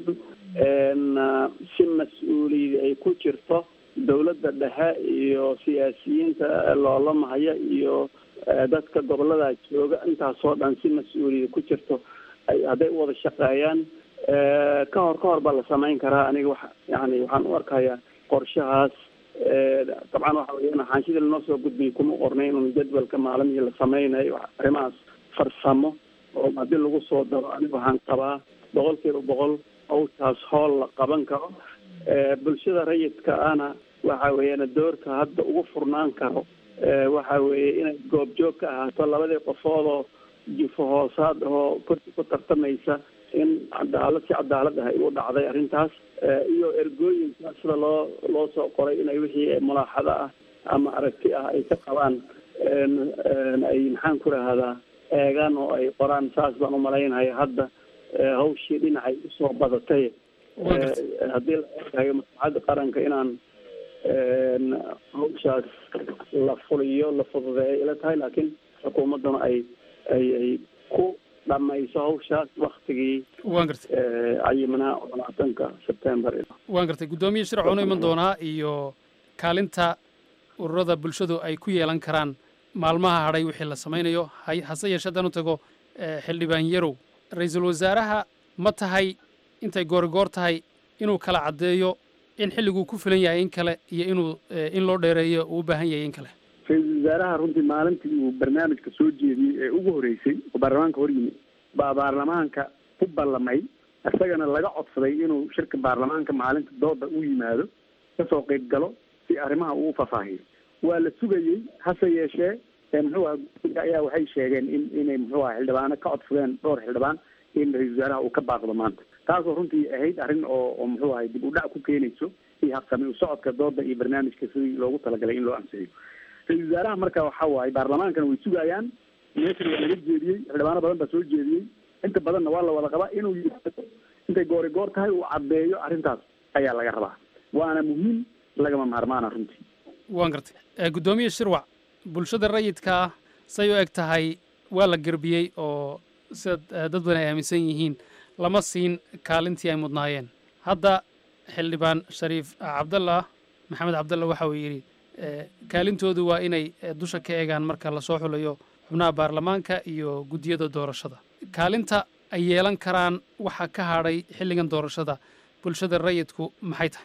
si mas-uuliyad ay ku jirto dawladda dhexe iyo siyaasiyiinta loolamahaya iyo dadka gobolada jooga intaasoo dhan si mas-uuliyad ku jirto ay hadday u wada shaqeeyaan ka hor ka hor baa la samayn karaa aniga wax yani waxaan u arkayaa qorshahaas dabcan waxa weeyaan xaanshidii lanoo soo gudbiyay kuma qornay inun jadwalka maalimihii la sameynayo arrimahaas farsamo oo haddii lagu soo daro aniga waxaan qabaa boqol kiiba boqol hawshaas hool la qaban karo bulshada rayidka ana waxa weeyaan doorka hadda ugu furnaan karo waxa weeye inay goobjoog ka ahaato labadii qofoodoo jifo hoosaad oo korsi ku tartamaysa in cadaalad si cadaalad ah ay u dhacday arrintaas iyo ergooyinka sida loo loo soo qoray inay wixii mulaaxado ah ama aragti ah ay ka qabaan ay maxaan ku rahdaa eegaan oo ay qoraan saas baan umalaynaya hadda hawshii dhinacay usoo badatay haddii la eegayo maslaxadda qaranka inaan hawshaas la fuliyo la fududeeyo ila tahay laakiin xukuumadduna ay ay ay ku dhamayso hawshaas waktigii waan gartay cayimanaa oo labaatanka sebtembar waan gartay guddoomiye shirc waanu iman doonaa iyo kaalinta ururada bulshadu ay ku yeelan karaan maalmaha hadhay wixii la samaynayo hay- hase yeeshee haddaan u tago eh, xildhibaan yarow ra-iisul wasaaraha ma tahay intay goorigoor tahay inuu kala caddeeyo in xilliguu ku filan yahay in kale iyo inuu eh, in loo dheereeyo uu u baahan yahay in kale ra-iisul wasaaraha runtii maalintii uu barnaamijka soo jeediyey ee ugu horeysay oo baarlamaanka hor yimid baa baarlamaanka ku ballamay isagana laga codsaday inuu shirka baarlamaanka maalinta dooda u yimaado kasoo qayb galo si arrimaha uu u fafaahiyo waa la sugayey hase yeeshee ee muxuu aha guddiga ayaa waxay sheegeen in inay muxuu aha xildhibaano ka codsadeen dhowr xildhibaan in ra-iisul wasaaraha uu ka baaqdo maanta taasoo runtii ahayd arrin oo oo muxuu ahay dib u dhac ku keenayso iyo habsami u socodka dooda iyo barnaamijka sidii loogu talagalay in loo ansixiyo ra-iisul wasaaraha marka waxa waaye baarlamaankana way sugayaan meeshan waa laga jeediyey xildhibaano badan baa soo jeediyey inta badanna waa la wada qabaa inuu yimaado intay goori goor tahay uu caddeeyo arrintaas ayaa laga rabaa waana muhiim lagama maarmaana runtii waan gartay Eh, guddoomiye shirwac bulshada rayidka ah say u eg tahay waa la gerbiyey oo sida eh, dad badan ay aaminsan yihiin lama siin kaalintii ay mudnaayeen hadda xildhibaan shariif cabdallah maxamed cabdallah waxa uu yidhi eh, kaalintoodu waa inay eh, dusha ka eegaan marka lasoo xulayo xubnaha baarlamaanka iyo guddiyada doorashada kaalinta ay yeelan karaan waxa ka hadhay xilligan doorashada bulshada rayidku maxay tahay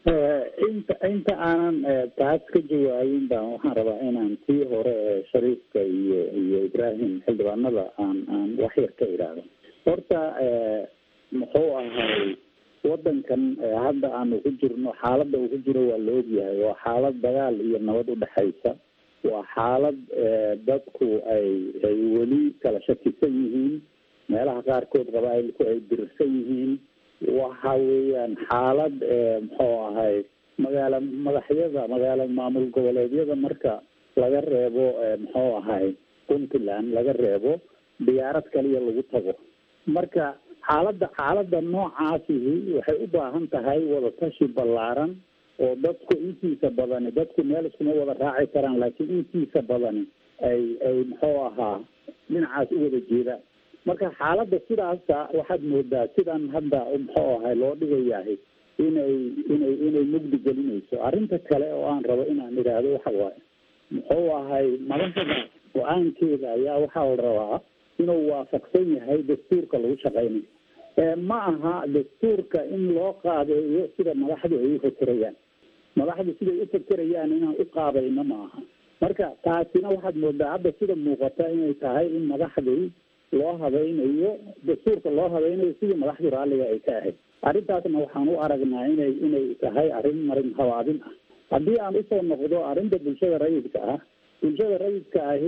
inta inta aanan eh, taas ka jawaabin baan waxaan rabaa inaan tii hore ee shariifka iyo iyo ibraahim xildhibaanada aan aan wax yar ka idhaahdo horta eh, muxuu ahay wadankan eh, hadda aanu ku jirno xaaladda uu ku jiro waa la ogyahay waa xaalad dagaal iyo nabad udhexaysa waa xaalad eh, dadku ay ay weli kala shakisan yihiin meelaha qaarkood qabaailku ay dirirsan yihiin waxa weeyaan xaalad eh, muxuu ahay magaala madaxyada magaala maamul goboleedyada marka laga reebo eh, muxuu ahay puntland laga reebo diyaarad kaliya lagu tago marka xaaladda xaaladda noocaasihi waxay u baahan tahay wadatashi ballaaran oo dadku intiisa badani dadku meel iskuma wada raaci karaan laakiin intiisa badani ay ay muxuu ahaa dhinacaas u wada jeedaan marka xaaladda sidaasa waxaad moodaa sidan hadda muxuu ahay loo dhigayahay inay inay inay mugdi gelinayso arrinta kale oo aan rabo inaan idhaahdo waxa waaye muxuu ahay madaxda go-aankeeda ayaa waxaa la rabaa inuu waafaqsan yahay dastuurka lagu shaqaynayo ee ma aha dastuurka in loo qaabeeyo sida madaxdu ay u fekerayaan madaxdu siday u fekerayaan inaan u qaabayno ma aha marka taasina waxaad moodaa hadda sida muuqata inay tahay in madaxdii loo habaynayo dastuurka loo habaynayo sidii madaxdu raalliga ay ka ahayd arrintaasna waxaan u aragnaa inay inay tahay arrin marin habaabin ah haddii aan usoo noqdo arrinta bulshada rayidka ah bulshada rayidka ahi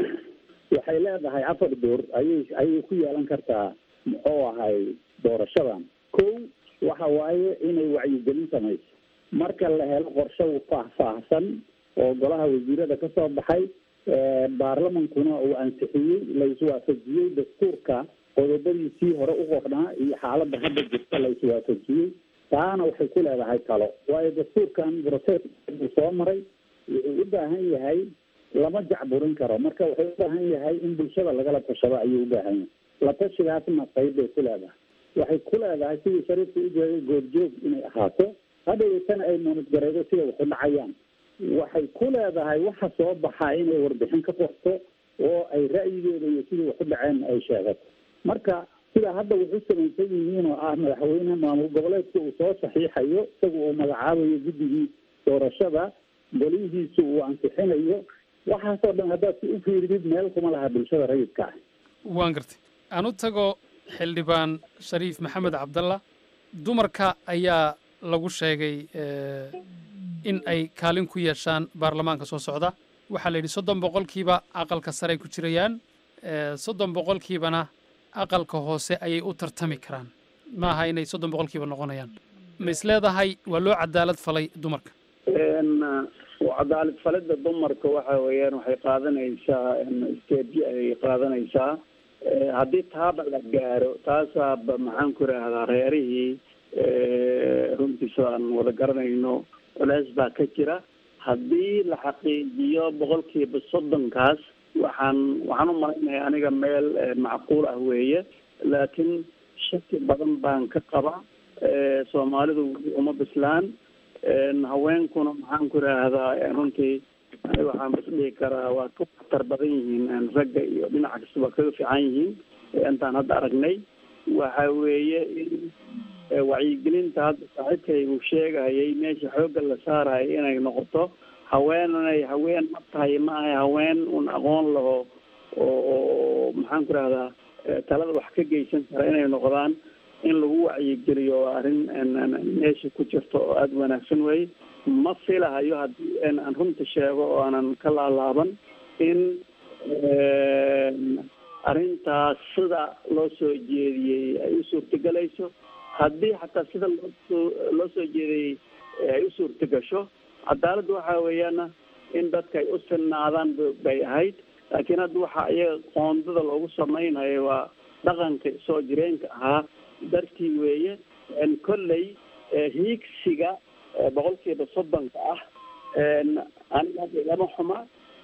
waxay leedahay afar door ayay ayay ku yeelan kartaa muxuu ahay doorashadan kow waxa waaye inay wacyigelin samayso marka la helo qorshe faahfaahsan oo golaha wasiirada ka soo baxay baarlamankuna uu ansixiyey la iswaafajiyey dastuurka qodobadiisii hore u qornaa iyo xaaladda hadda jirta la iswaafajiyey taana waxay ku leedahay talo waayo dastuurkan process uu soo maray wuxuu u baahan yahay lama jacburin karo marka wuxuu u baahan yahay in bulshada lagala tashado ayuu u baahan yahay la tashigaasna qayb bay ku leedahay waxay ku leedahay sidii shariifka u jeeday goobjoog inay ahaato hadhowtana ay moonadgareydo sida waxu dhacayaan waxay ku leedahay waxa soo baxaa inay warbixin ka qorto oo ay ra'yigeeda iyo sidii waxu dhaceen ay sheegato marka sidaa hadda wuxu samaysan yihiin oo ah madaxweyne maamul goboleedka uu soo saxiixayo isaga uu magacaabayo guddigii doorashada golihiisu uu ansixinayo waxaasoo dhan haddaad si u fiiridid meel kuma laha bulshada rayidka ah waan gartay aan u tago xildhibaan shariif maxamed cabdalla dumarka ayaa lagu sheegay in ay kaalin ku yeeshaan baarlamaanka soo socda waxaa la yidhi soddon boqolkiiba aqalka sare ay ku jirayaan soddon boqolkiibana aqalka hoose ayay u tartami karaan ma aha inay soddon boqolkiiba noqonayaan ma is leedahay waa loo cadaalad falay dumarka cadaalad falida dumarka waxa weeyaan waxay qaadanaysaa steebyo ayay qaadanaysaa haddii taaba la gaaro taasaaba maxaan ku idhaahdaa reerihii runtiisa aan wada garanayno culeys baa ka jira haddii la xaqiijiyo boqolkiiba soddonkaas waxaan waxaan u malaynaya aniga meel macquul ah weeye laakiin shaki badan baan ka qaba soomaalidu uma bislaan haweenkuna maxaan ku idhaahdaa runtii aniga waxaan bas dhihi karaa waa ka waxtar badan yihiin ragga iyo dhinaca kastaba kaga fiican yihiin intaan hadda aragnay waxa weeye in wacyigelinta hadda saaxiibkay uu sheegayay meesha xoogga la saarayo inay noqoto haween inay haween ma tahay ma ahay haween un aqoon laho oo oo maxaan ku rahdaa talada wax ka geysan kara inay noqdaan in lagu wacyigeliyo waa arrin meesha ku jirto oo aada wanaagsan weye ma filahayo haddii aan runta sheego oo aanan ka laalaaban in arrintaas sida loo soo jeediyey ay u suurtagelayso haddii xataa sida loosoo loo soo jeediyey ay u suurtagasho cadaaladda waxa weeyaana in dadka ay u sinnaadaan bay ahayd laakiin hadda waxaa iyaga qoondada loogu samaynayo waa dhaqanka soo jireenka ahaa dartii weeye kolley hiigsiga boqolkiiba soddonka ah aniga hadda ilama xuma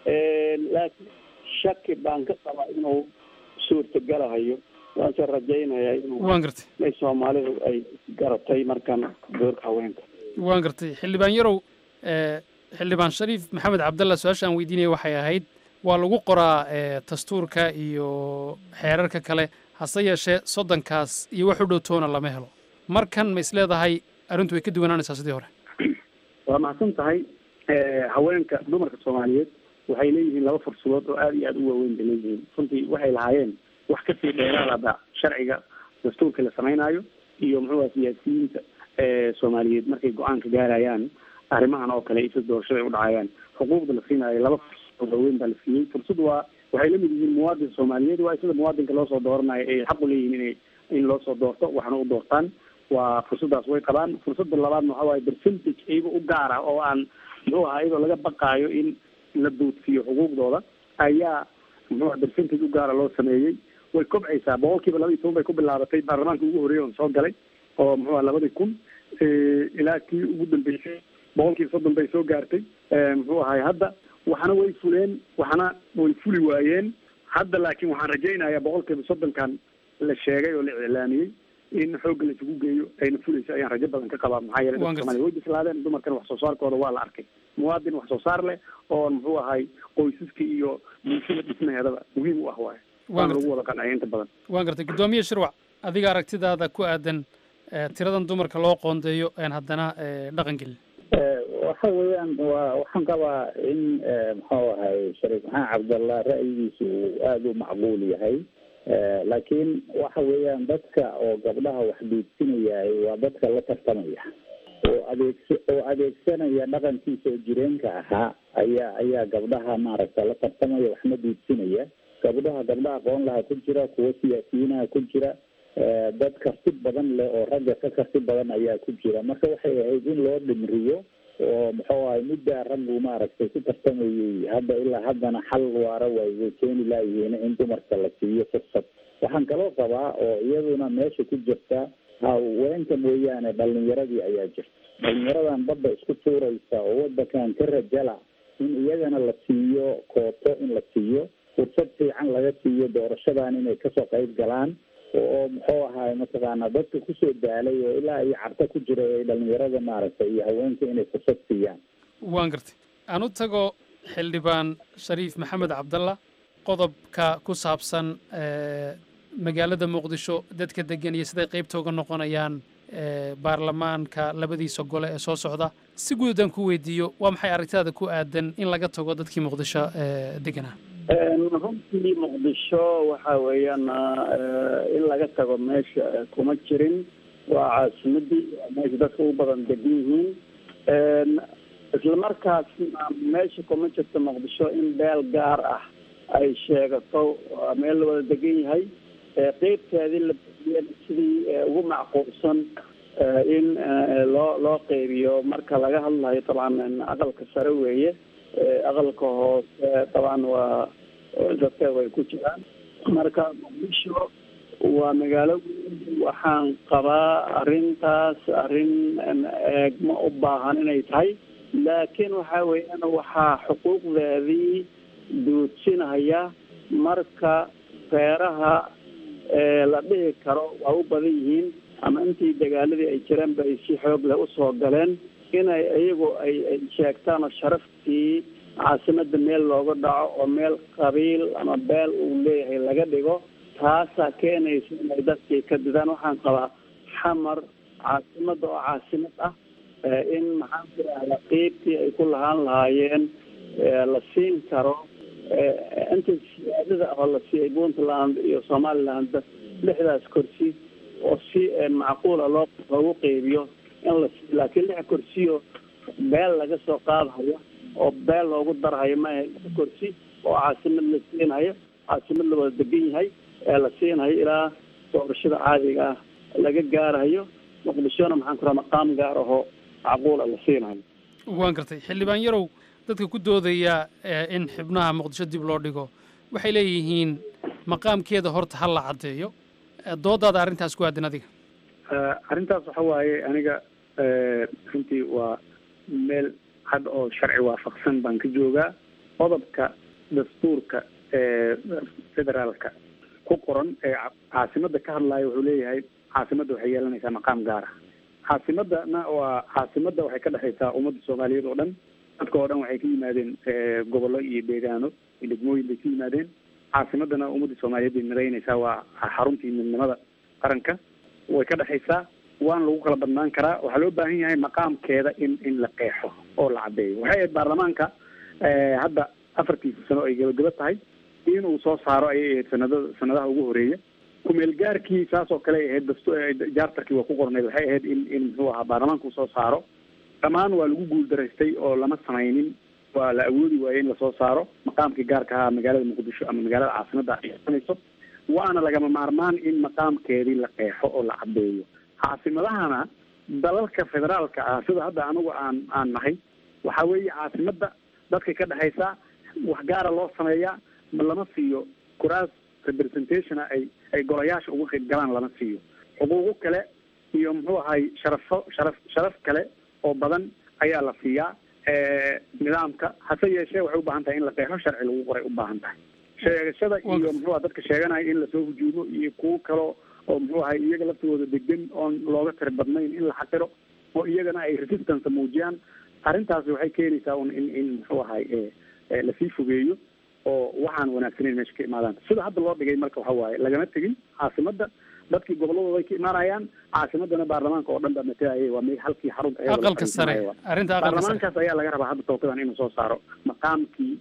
laakiin shaki baan ka qabaa inuu suurtagalahayo waanse rajaynayaa inuu waan gartay inay soomaalidu ay garatay markan doorka haweenka waan gartay xildhibaan yarow xildhibaan shariif maxamed cabdalla su-aasha aan weydiinaya waxay ahayd waa lagu qoraa dastuurka iyo xeerarka kale hase yeeshee soddonkaas iyo wax u dhow toona lama helo markan ma is leedahay arrintu way ka duwanaanaysaa sidii hore waa mahadsan tahay haweenka dumarka soomaaliyeed waxay leeyihiin laba fursadood oo aada iyo aada u waaweyn bay leeyihiin runtii waxay lahaayeen wax kasii dheeraadaba sharciga dastuurka la sameynaayo iyo muxuuha siyaasiyiinta soomaaliyeed markay go-aanka gaarayaan arrimahan oo kale isa doorashada ay u dhacayaan xuquuqda la siinaayo laba fursad waaweyn baa la siiyey fursad waa waxay lamid yihiin muwaadin soomaaliyeed waa sida muwaadinka loosoo dooranayo ay xaq u leeyihiin inay in loosoo doorto waxna u doortaan waa fursaddaas way qabaan fursadda labaadna waxa waaye percentage iyaga u gaar ah oo aan muxuu ahaa iyadoo laga baqaayo in la duudsiyo xuquuqdooda ayaa muxuu aha percentage u gaara loo sameeyey way kobcaysaa boqol kiiba laba iyo toban bay ku bilaabatay baarlamaanka ugu horreeyay oon soo galay oo muxuu aha labadii kun ilaa kii ugu dambeysay boqol kiiba soddon bay soo gaartay muxuu ahay hadda waxna way fuleen waxna way fuli waayeen hadda laakiin waxaan rajaynayaa boqol kiiba soddonkan la sheegay oo la iclaamiyey in xoogga la isugu geeyo ayna fulayso ayaan rajo badan ka qabaa maxaa yeelay dadka soomaliya way bislaadeen dumarkan wax soo saarkooda waa la arkay muwaadin wax soo saar leh oo muxuu ahay qoysaska iyo bulshada dhismaheedaba muhiim u ah waaye waana lagu wada qancaya inta badan waan gartay guddoomiye shirwac adiga aragtidaada ku aadan tiradan dumarka loo qoondeeyo aan haddana dhaqan gelin waxa weeyaan waa waxaan qabaa in muxuu ahay shariif maxamed cabdallah ra'yigiisu uu aada u macquul yahay laakiin waxa weeyaan dadka oo gabdhaha wax duudsinayay waa dadka la tartamaya oo adeegsa oo adeegsanaya dhaqankiisa oo jireenka ahaa ayaa ayaa gabdhaha maaragta la tartamaya waxna duudsinaya gabdhaha gabdha aqoon laha ku jira kuwo siyaasiyiinaha ku jira dad karti badan leh oo ragga ka karti badan ayaa ku jira marka waxay ahayd in loo dhimriyo oo muxuu ahay middaa raggu maaragtay ku tartamayay hadda ilaa haddana xal waara way way keeni laayihiin in dumarka la siiyo fursad waxaan kaloo qabaa oo iyaduna meesha ku jirta haweenka mooyaane dhalinyaradii ayaa jirta dhalinyaradan badda isku tuuraysa oo wadankan ka rajala in iyagana la siiyo kooto in la siiyo fursad fiican laga siiyo doorashadan inay kasoo qayb galaan oo muxuu ahaay mataqaana dadka kusoo daalay oo ilaa iyo carto ku jira ay dhalinyarada maaragtay iyo haweenka inay fursad siiyaan waan gartay aan u tago xildhibaan shariif maxamed cabdalla qodobka ku saabsan magaalada muqdisho dadka degan iyo siday qaybta uga noqonayaan baarlamaanka labadiisa gole ee soo socda si guud haddaan ku weydiiyo waa maxay aragtidaada ku aadan in laga tago dadkii muqdisho deganaa runtii muqdisho waxa weeyaan in laga tago meesha kuma jirin waa caasimadii meesha dadka u badan degan yihiin isla markaasna meesha kuma jirto muqdisho in beel gaar ah ay sheegato waa meel la wada degan yahay qeybteedii la bixiyeen sidii ugu macquulsan in loo loo qeybiyo marka laga hadlayo dabcan aqalka sare weeye aqalka hoose dabcan waa dadkeedu ay ku jiraan marka muqdisho waa magaalo waxaan qabaa arrintaas arrin eegma u baahan inay tahay laakiin waxa weeyaan waxaa xuquuqdeedii duudsinaya marka reeraha la dhihi karo waa u badan yihiin ama intii dagaaladii ay jireen ba ay si xoog leh usoo galeen inay iyagu ay ay sheegtaan oo sharaftii caasimada meel looga dhaco oo meel qabiil ama beel uu leeyahay laga dhigo taasaa keenaysa inay dadkii ka didaan waxaan qabaa xamar caasimada oo caasimad ah in maxaan ku rahda qeybtii ay ku lahaan lahaayeen la siin karo inta siyaadada oo la siiyay puntland iyo somaliland lixdaas kursi oo si macquula loo loogu qeybiyo in la siiyo laakiin lix kursiyo beel laga soo qaadhayo oo beel loogu darhayo maaha lix kursi oo caasimad la siinhayo caasimad la wada degan yahay ee la siinhayo ilaa doorashada caadiga ah laga gaarayo muqdishona maxaan ku raha maqaam gaar ahoo macquula la siinhayo waan gartay xildhibaan yarow dadka ku doodaya in xubnaha muqdisho dib loo dhigo waxay leeyihiin maqaamkeeda horta ha la caddeeyo doodaada arrintaas ku aadan adiga arrintaas waxa waaye aniga runtii waa meel cad oo sharci waafaqsan baan ka joogaa qodobka dastuurka ee federaalka ku qoran ee caasimada ka hadlaya wuxuu leeyahay caasimadda waxay yeelanaysaa maqaam gaar ah caasimadana waa caasimada waxay ka dhexaysaa ummadda soomaaliyeed oo dhan dadka oo dhan waxay ka yimaadeen gobollo iyo deegaano iyo degmooyin bay ka yimaadeen caasimadana ummadda soomaaliyeed bay midaynaysaa waa xaruntii midnimada qaranka way ka dhexaysaa waana lagu kala badnaan karaa waxaa loo baahan yahay maqaamkeeda in in la qeexo oo la caddeeyo waxay ahayd baarlamaanka hadda afartiisa sano ay gabagaba tahay inuu soo saaro ayay ahayd sanadada sanadaha ugu horeeya kumeelgaarkii saas oo kale ay ahayd dastu jaartarkii waa ku qornayd waxay ahayd in in muxuu ahaa baarlamaanka uu soo saaro dhammaan waa lagu guuldaraystay oo lama samaynin waa la awoodi waayey in lasoo saaro maqaamkii gaarka ahaa magaalada muqdisho ama magaalada caasimada ay sanayso waana lagama maarmaan in maqaamkeedii la qeexo oo la caddeeyo caasimadahana dalalka federaalka ah sida hadda anigu aan aan nahay waxa weeye caasimada dadka ka dhexaysa wax gaara loo sameeyaa ma lama siiyo kuraas representationa ay ay golayaasha uga qayb galaan lama siiyo xuquuqo kale iyo muxuu ahay sharafo sharaf sharaf kale oo badan ayaa la siiyaa nidaamka hase yeeshee waxay ubaahan tahay in la qeexo sharci lagu qoray ubaahan tahay sheegashada iyo muxuu aha dadka sheeganaya in lasoo hujuumo iyo kuwo kalo oo muxuu ahay iyaga laftooda degan oon looga tiri badnayn in la xaqiro oo iyagana ay resistance muujiyaan arrintaasi waxay keenaysaa un in in muxuu ahay lasii fogeeyo oo waxaan wanaagsaneyn meesha ka imaadaan sida hadda loo dhigay marka waxa waaye lagama tegin caasimada dadkii goboladooda ay ka imaanayaan caasimadana baarlamaanka oo dhan baa matalayay waa meel halkii xarunta aqalka sare arrinta aqalka sare baarlamaankaas ayaa laga rabaa hadda tookadan inuu soo saaro maqaamkii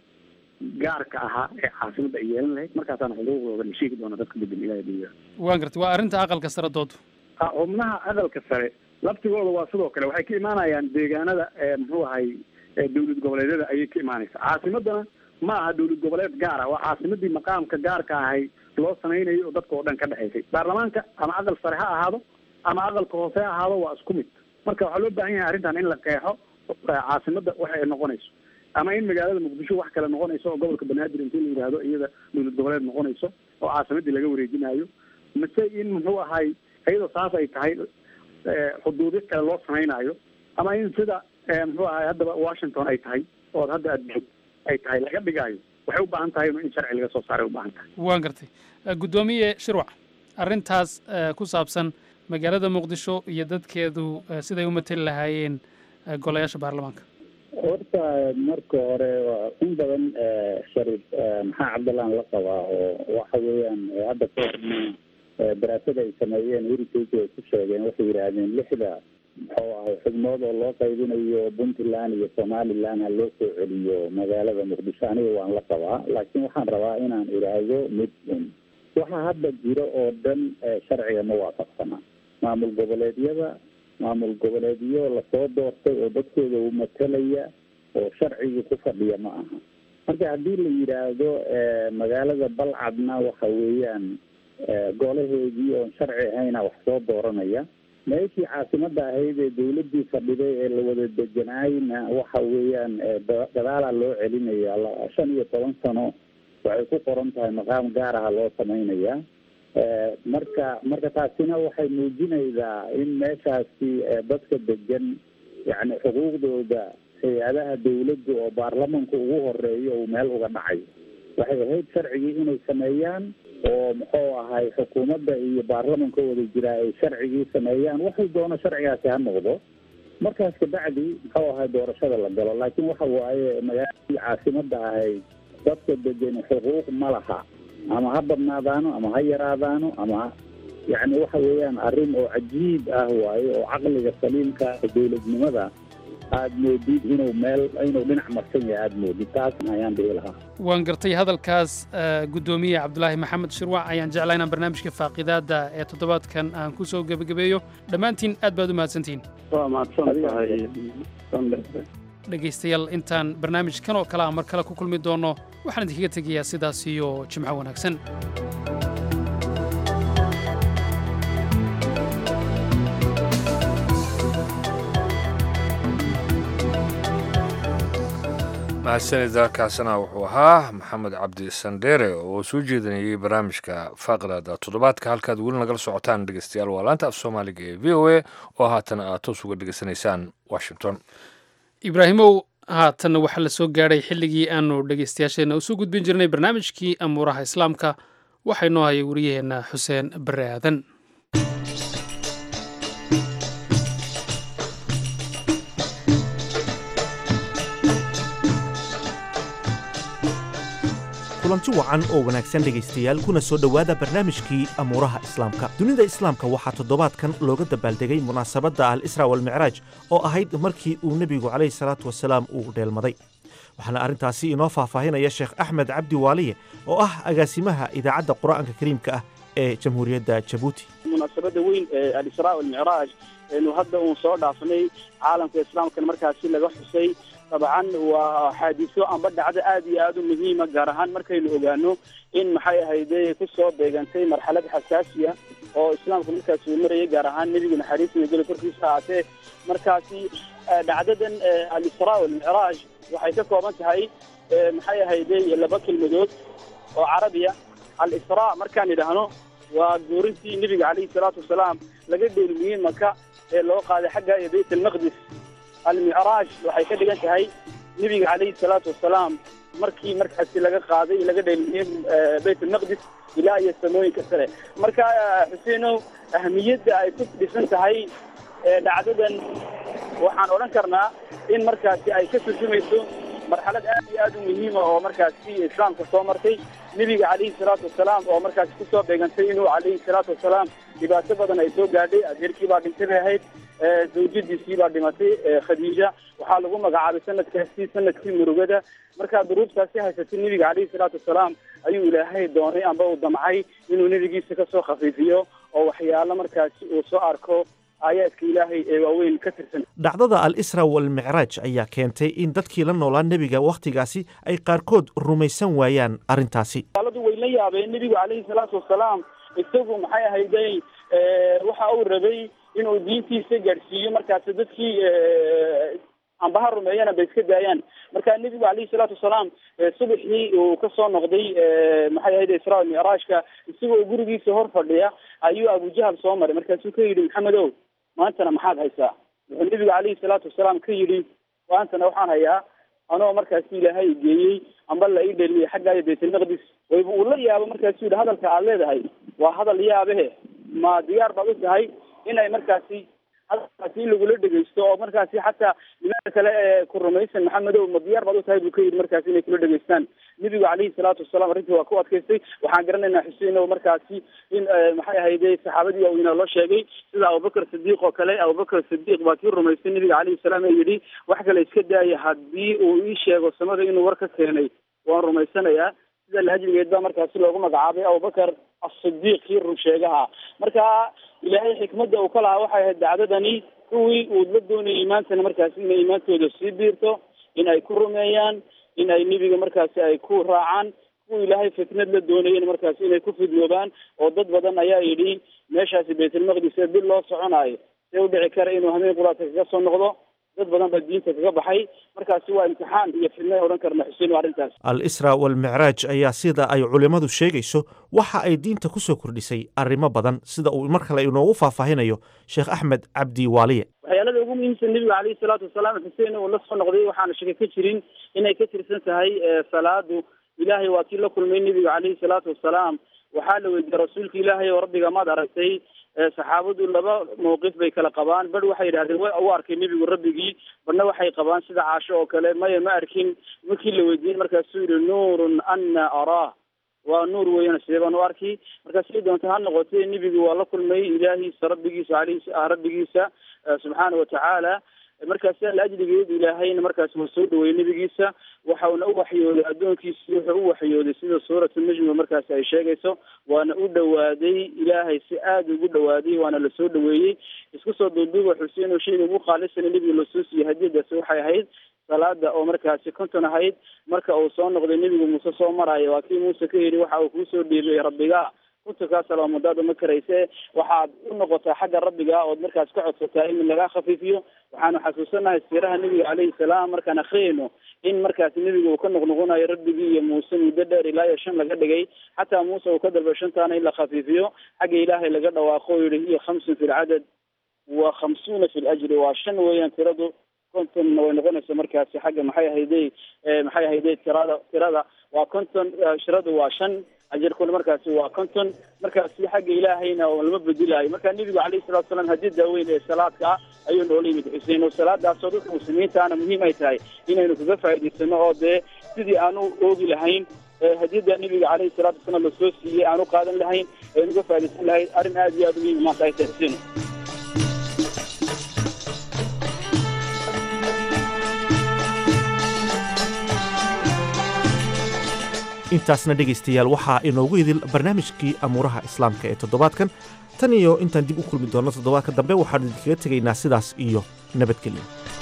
gaarka ahaa ee caasimada ay yeelan lahayd markaasaana xuquuqdooda la sheegi doona dadka bedel ilaha dunya waan gartay waa arrinta aqalka sare doodu xubnaha aqalka sare laftigooda waa sidoo kale waxay ka imaanayaan deegaanada muxuu ahay dawlad goboleedyada ayay ka imaanaysaa caasimadana ma aha dawlad goboleed gaar ah waa caasimadii maqaamka gaarka ahay loo samaynayo oo dadka oo dhan ka dhexaysay baarlamaanka ama aqal sare ha ahaado ama aqalka hoose ha ahaado waa isku mid marka waxaa loo baahan yahay arrintan in la qeexo caasimada waxa ay noqonayso ama in magaalada muqdisho wax kale noqonayso oo gobolka banaadir intii la yidhaahdo iyada dawlad goboleed noqonayso oo caasimadii laga wareejinayo mise in muxuu ahay iyadoo saas ay tahay xuduudyo kale loo samaynayo ama in sida muxuu ahay haddaba washington ay tahay oo hadda aad joog ay tahay laga dhigaayo waxay u baahan tahay in sharci laga soo saaray u baahan tahay waan gartay guddoomiye shirwac arrintaas ku saabsan magaalada muqdisho iyo dadkeedu siday u mateli lahaayeen golayaasha baarlamaanka horta marka hore waa in badan shariif maxaa cabdallaan la qabaa oo waxa weeyaan hadda ka horna daraasada ay sameeyeen heritage ay ku sheegeen waxay yidhaahdeen lixda muxuu ahay xubnood oo loo qaybinayo puntland iyo somaliland ha loo soo celiyo magaalada muqdisho aniga waan la qabaa laakiin waxaan rabaa inaan idhaahdo mid un waxa hadda jiro oo dhan sharciga ma waafaqsana maamul goboleedyada maamul goboleedyo lasoo doortay oo dadkooda u matalaya oo sharcigii ku fadhiya ma aha marka haddii la yidhaahdo magaalada balcadna waxa weeyaan golaheedii oon sharci ahayna wax soo dooranaya meeshii caasimada ahayd ee dawladii fadhiday ee la wada deganaayna waxa weeyaan gadaalaa loo celinaya shan iyo toban sano waxay ku qoran tahay maqaam gaaraha loo samaynaya marka marka taasina waxay muujinaysaa in meeshaasi dadka degan yani xuquuqdooda hay-adaha dawladda oo baarlamanka ugu horeeyo uu meel uga dhacayo waxay ahayd sharcigii inay sameeyaan oo muxuu ahay xukuumadda iyo baarlamanka wada jiraa ay sharcigii sameeyaan waxay doono sharcigaasi ha noqdo markaas kabacdi muxuu ahay doorashada la galo laakiin waxa waaye magaaladii caasimada ahayd dadka degan xuquuq ma laha ama ha badnaadaano ama ha yaraadaano ama yacni waxa weeyaan arrin oo cajiib ah waaye oo caqliga saliimka dowladnimada aada moodid inuu meel inuu dhinac marsan yahay aada moodid taas ayaan dhihi lahaa waan gartay hadalkaas guddoomiye cabdulaahi maxamed shirwac ayaan jeclaa inaan barnaamijka faaqidaadda ee toddobaadkan aan ku soo gebagabeeyo dhammaantiin aad baad u mahadsantihiin waa mahadsan tahay dhegaystayaal intaan barnaamijkan oo kale a mar kale ku kulmi doonno waxaan idinkaga tegayaa sidaas iyo jimco wanaagsan mahadsanida kaasina wuxuu ahaa maxamed cabdi sandheere oo soo jeedinayay barnaamijka faaqdaada toddobaadka halkaad weli nagala socotaan dhegeystayaal waa laanta af soomaaliga ee v o a oo haatan aad toos uga dhegeysanaysaan washington ibraahimow haatanna waxaa la soo gaadhay xilligii aanu dhegaystayaasheenna usoo gudbin jirnay barnaamijkii amuuraha islaamka waxaa inoo hayay wariyaheenna xuseen bare aadan kulanti wacan oo wanaagsan dhegaystayaal kuna soo dhowaada barnaamijkii amuuraha islaamka dunida islaamka waxaa toddobaadkan looga dabaaldegay munaasabadda al isra walmicraaj oo ahayd markii uu nebigu calayhi salaatu wasalaam uu dheelmaday waxaana arrintaasi inoo faahfaahinaya sheekh axmed cabdi waaliye oo ah agaasimaha idaacadda qur'aanka kariimka ah ee jamhuuriyadda jabuuti munaasabadda weyn ee al-israa walmicraaj eenu hadda uun soo dhaafnay caalamka islaamkan markaasi laga xusay dabcan waa xaadiso amba dhacdo aad iyo aada u muhiima gaar ahaan markaynu ogaano in maxay ahayde kusoo beegantay marxalad xasaasiya oo islaamka markaasi uu marayay gaar ahaan nebiga naxariis iyo geli korkiisa ahaatee markaasi dhacdadan al-israa walmicraaj waxay ka kooban tahay maxay ahayde laba kelmadood oo carabiya al-israa markaan idhaahno waa guurintii nebiga calayhi salaatu wasalaam laga dheelmiyey maka ee loo qaaday xagga iyo bayt almaqdis almicraaj waxay ka dhigan tahay nebiga calayhi salaatu wasalaam markii markaasi laga qaaday laga dheelmiyey bayt almaqdis ilaa iyo samooyinka sare marka xuseenow ahmiyadda ay ku dhisan tahay dhacdadan waxaan odhan karnaa in markaasi ay ka turjumayso marxalad aad iyo aad u muhiima oo markaasi islaamka soo martay nebiga calayhi salaatu wasalaam oo markaasi kusoo beegantay inuu calayhi salaatu wasalaam dhibaato badan ay soo gaadhay adeerkii baa dhintay bay ahayd zawjadiisii baa dhimatay khadiija waxaa lagu magacaabay sanadkaasi sanadkii murugada markaa duruubtaasi haysatay nebiga calayhi salaatu wasalaam ayuu ilaahay doonay amba uu damcay inuu nebigiisa kasoo khafiifiyo oo waxyaalo markaasi uu soo arko aayaadka ilaahay ee waaweyn ka tirsan dhacdada al isra walmicraaj ayaa keentay in dadkii la noolaa nebiga wakhtigaasi ay qaarkood rumaysan waayaan arrintaasi aladu way la yaabeen nebigu calayhi salaatu wasalaam isagu maxay ahayday waxa uu rabay inuu diintiisa gaadhsiiyo markaasi dadkii amba ha rumeeyana bay iska daayaan marka nebigu calayhi salaatu wasalaam subaxii uu kasoo noqday maxay ahayd israa micraajka isagoo gurigiisa hor fadhiya ayuu abujahal soo maray markaasuu ka yidhi maxamed ow maantana maxaad haysaa wuxuu nebigu calayhi salaatu wasalaam ka yidhi maantana waxaan hayaa anoo markaasi ilaahay geeyey amba la ii dheliyay xagga iyo baytalmaqdis wayba uu la yaabo markaasu yidhi hadalka aad leedahay waa hadal yaabehe ma diyaar baad u tahay inay markaasi hadalkaasi in lagula dhegeysto oo markaasi xataa nimanka kale ee ku rumaysan maxamedow ma diyaar baad u tahay buu ka yidhi markaasi inay kula dhegeystaan nebigu calayhi salaatu wasalaam arrintii waa ku adkaystay waxaan garanaynaa xuseen oo markaasi in maxay ahayde saxaabadii waaweynaa loo sheegay sida abubakar sidiiq oo kale abubakar sidiiq baa kii rumaystay nebiga calayhi salaam ee yidhi wax kale iska daaya haddii uu ii sheego samada inuu war ka keenay waan rumaysanayaa sida lahajrigeed baa markaasi loogu magacaabay abubakar asidiiq kii run sheegaha marka ilaahay xikmadda uu ka lahaa waxay ahayd dacdadani kuwii uu la doonayay imaantana markaasi inay imaantooda sii biirto in ay ku rumeeyaan in ay nebiga markaasi ay ku raacaan kuwa ilaahay fitnad la doonayeen markaasi inay ku fidnoobaan oo dad badan ayaa yidhi meeshaasi baytulmaqdis ee bil loo soconaayo see u dhici kara inuu hameen quraadka kaga soo noqdo dad badan baa diinta kaga baxay markaasi waa imtixaan iyo fidna odhan karna xuseen waa arrintaas al isra walmicraaj ayaa sida ay culimmadu sheegayso waxa ay diinta ku soo kordhisay arrimo badan sida uu mar kale inoogu faahfaahinayo sheekh axmed cabdi waaliye waxyaalada ugu muhiimsan nebiga calayhi salaatu wasalaam xuseen uu la soo noqday waxaana shaka ka jirin inay ka tirsan tahay salaadu ilaahay waa kii la kulmay nebiga calayhi salaatu wasalaam waxaa la weydiiyey rasuulka ilaahay oo rabbiga maad aragtay saxaabadu laba mawqif bay kala qabaan bar waxay yidhahdeen wa u arkay nebigu rabbigii barna waxay qabaan sida caasho oo kale maya ma arkin markii la weydiiyey markaasuu yihi nuurun ana araah waa nuur weeyaan sidee baan u arki marka siday doonta ha noqotay nebigu waa la kulmay ilaahiisa rabbigiisa aleyhi rabbigiisa subxaana watacaala markaas laajligeed ilaahayna markaas waa soo dhaweeyey nebigiisa waxauna u waxyooday addoonkiisi wuxuu u waxyooday sida suuratu najmi markaas ay sheegayso waana u dhawaaday ilaahay si aada ugu dhawaaday waana lasoo dhaweeyey isku soo duuduuba xuseen oo shayga ugu qaalisana nebiga lasoo siiyey hadiyadaasi waxay ahayd salaada oo markaasi konton ahayd marka uu soo noqday nebigu muuse soo maraayo waa kii muuse ka yidhi waxa uu kuusoo dhiibay rabbiga kuntankaa salaamadaada ma karayse waxaad u noqotaa xagga rabbiga ood markaas ka codsataa in lagaa khafiifiyo waxaanu xasuusanahay siiraha nebiga caleyhi salaam markaan akriyayno in markaas nebiga uu ka noqnoqonayo rabbigii iyo muuse muddo dheer ilaa iyo shan laga dhigay xataa muuse uu ka dalbay shantaana in la khafiifiyo xagga ilaahay laga dhawaaqo o yihi hiya khamsun fi lcadad wa khamsuuna fi ljri waa shan weeyaan tiradu kontonna way noqonaysa markaasi xagga maxay ahayday maxay ahayday tirada tirada waa konton shiradu waa shan ajarkuna markaasi waa konton markaasi xagga ilaahayna lama bedilaayo marka nebigu calayhi salatu salaam haddii daaweyn ee salaadka ah ayuu noola yimid xuseen oo salaadaasoo dadka muslimiintaana muhiim ay tahay inaynu kaga faa'idaysano oo dee sidii aanu oogi lahayn hadiyada nebiga calayhi salatu wasalaam lasoo siiyey aanu qaadan lahayn aynu uga faaidaysan lahayn arrin aada iyo aada muhiim maanta ay tahay xuseen intaasna dhegaystayaal waxaa inoogu idil barnaamijkii amuuraha islaamka ee toddobaadkan tan iyo intaan dib u kulmi doonno toddobaadka dambe waxaanu idinkaga tegaynaa sidaas iyo nabadgelyo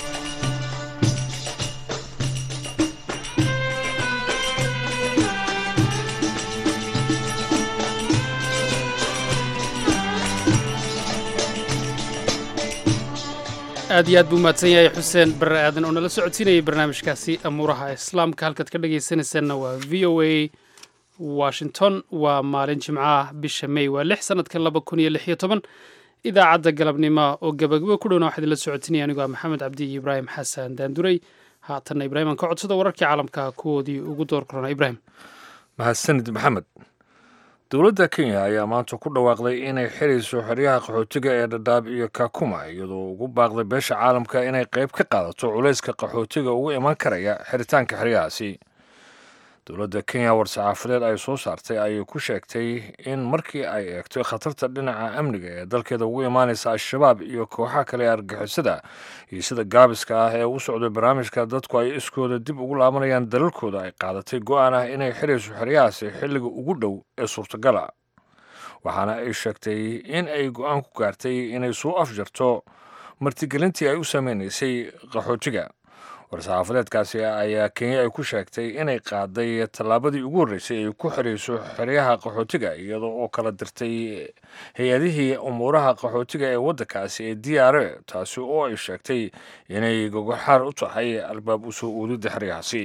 aad iyo aad buu mahadsan yahay xuseen barre aadan oo nala socodsiinayay barnaamijkaasi amuuraha islaamka halkaad ka dhagaysanaysaanna waa v o a washington waa maalin jimcaah bisha may waa lix sanadka laba kun iyo lix iyo toban idaacadda galabnimo oo gabagabo ku dhowna waxaa idinla socotinaya anigoo ah maxamed cabdi iyo ibraahim xasan daanduray haatanna ibraahim aan ka codsado wararkii caalamka kuwoodii ugu door korona ibraahim mahadsanid maxamed dowladda kenya ayaa maanta ku dhawaaqday inay xirayso xeryaha qaxootiga ee dhadhaab iyo kakuma iyadoo ugu baaqday beesha caalamka inay qayb ka qaadato culayska qaxootiga ugu iman karaya xiritaanka xeryahaasi dowladda kenya war-saxaafadeed ay soo saartay ayay ku sheegtay in markii ay eegtay khatarta dhinaca amniga ee dalkeeda ugu imaanaysa al-shabaab iyo kooxaha kale ee argixisada iyo sida gaabiska ah ee u socday barnaamijka dadku ay iskooda dib ugu laabanayaan dalalkooda ay qaadatay go-aan ah inay xirayso xeryahaasi xilliga ugu dhow ee suurtagala waxaana ay sheegtay in ay go-aan ku gaartay inay soo afjarto martigelintii ay u sameynaysay qaxootiga war-saxaafadeedkaasi ayaa kenya ay ku sheegtay inay qaaday tallaabadii ugu horreysay ay ku xirayso xeryaha qaxootiga iyadoo oo kala dirtay hay-adihii umuuraha qaxootiga ee waddankaasi ee d r a taasi oo ay sheegtay inay gogoxaar u tahay albaab usoo uudidda xeryahaasi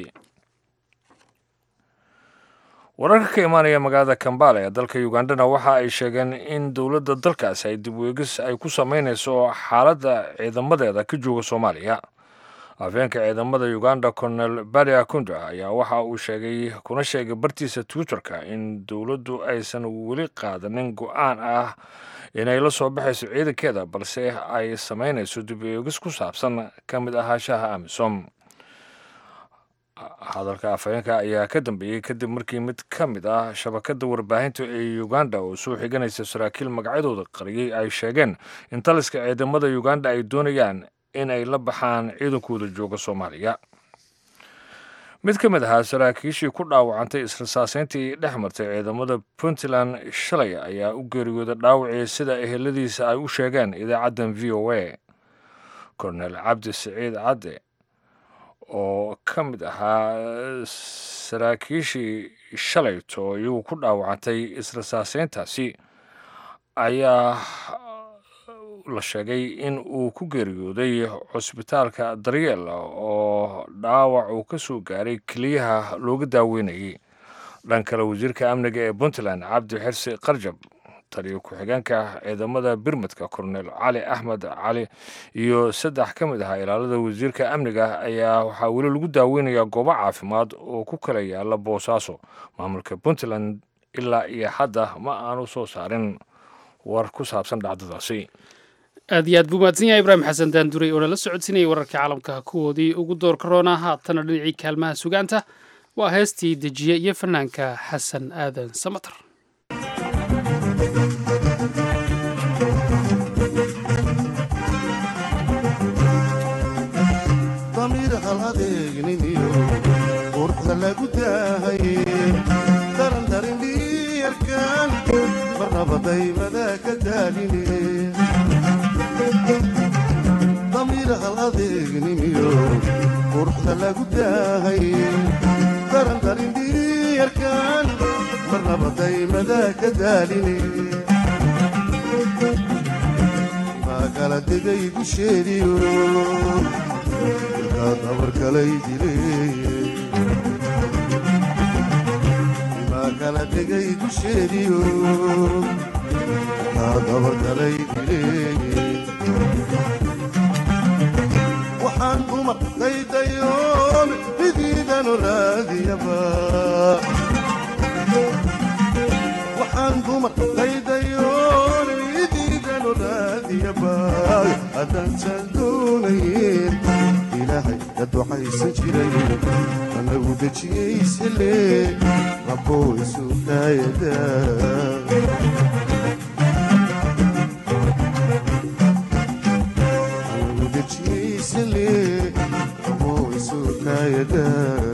wararka ka imaanaya magaalada kambala ee dalka ugandana waxa ay sheegeen in dowladda dalkaasi ay dib weegis ay ku sameynayso xaaladda ciidamadeeda ka jooga soomaaliya afeenka ciidamada uganda colonel baria kunda ayaa waxa uu sheegay kuna sheegay bartiisa twitterka in dowladdu aysan weli qaadanin go-aan ah inay la soo baxayso ciidankeeda balse ay samaynayso dib eegis ku saabsan ka mid ahaanshaha amisom hadalka afhayeenka ayaa ka dambeeyey kadib markii mid ka mid ah shabakadda warbaahinta ee uganda oo soo xiganaysa saraakiil magacyadooda qariyey ay sheegeen in taliska ciidamada uganda ay doonayaan in ay la baxaan ciidankooda jooga soomaaliya mid ka mid ahaa saraakiishii ku dhaawacantay israsaaseyntii dhex martay ciidamada puntland shalay ayaa u geeriyooda dhaawacii sida eheladiisa ay u sheegeen idaacaddan v o a kornel cabdi siciid cadde oo ka mid ahaa saraakiishii shalayto iyagu ku dhaawacantay israsaaseyntaasi ayaa la sheegay in uu ku geeriyooday cusbitaalka daryeel oo dhaawac uu ka soo gaaray keliyaha looga daaweynayay dhan kale wasiirka amniga ee puntland cabdi xirsi qarjab taliyo ku-xigeenka ciidamada birmadka kornel cali axmed cali iyo saddex ka mid ahaa ilaalada wasiirka amniga ayaa waxaa weli lagu daaweynayaa goobo caafimaad oo ku kala yaala boosaaso maamulka puntland ilaa iyo hadda ma aanu soo saarin war ku saabsan dhacdadaasi aad iyo aad buu mahadsan yahay ibraahim xasan daanduray oo nala socodsiinayay wararka caalamka kuwoodii ugu doorka roona haatana dhinacii kaalmaha sugaanta waa heestii dejiye iyo fanaanka xasan aadan samatar damiir hal adeegniniyo quruxda lagu daahaye daran darin dhiyarkan marnaba daymada ka daaline damiir hal adeegniniyo quruxda lagu daahaye daran darin dhiyarkan marnaba daymada ka daaline maakala degay dusheediyo maa kala degay dusheediyo kaa dabarkalay dileeye waxaan dumar daydayoon midiidanu raadiyaba waxaan dumar daydayoon midiidanu raadiyaba haddaansaan doonayn ilaahay ka ducaysan jiray anagu dejiyaysale rabboo isu kaayada anagu dejiyaysale rabboo isu kaayada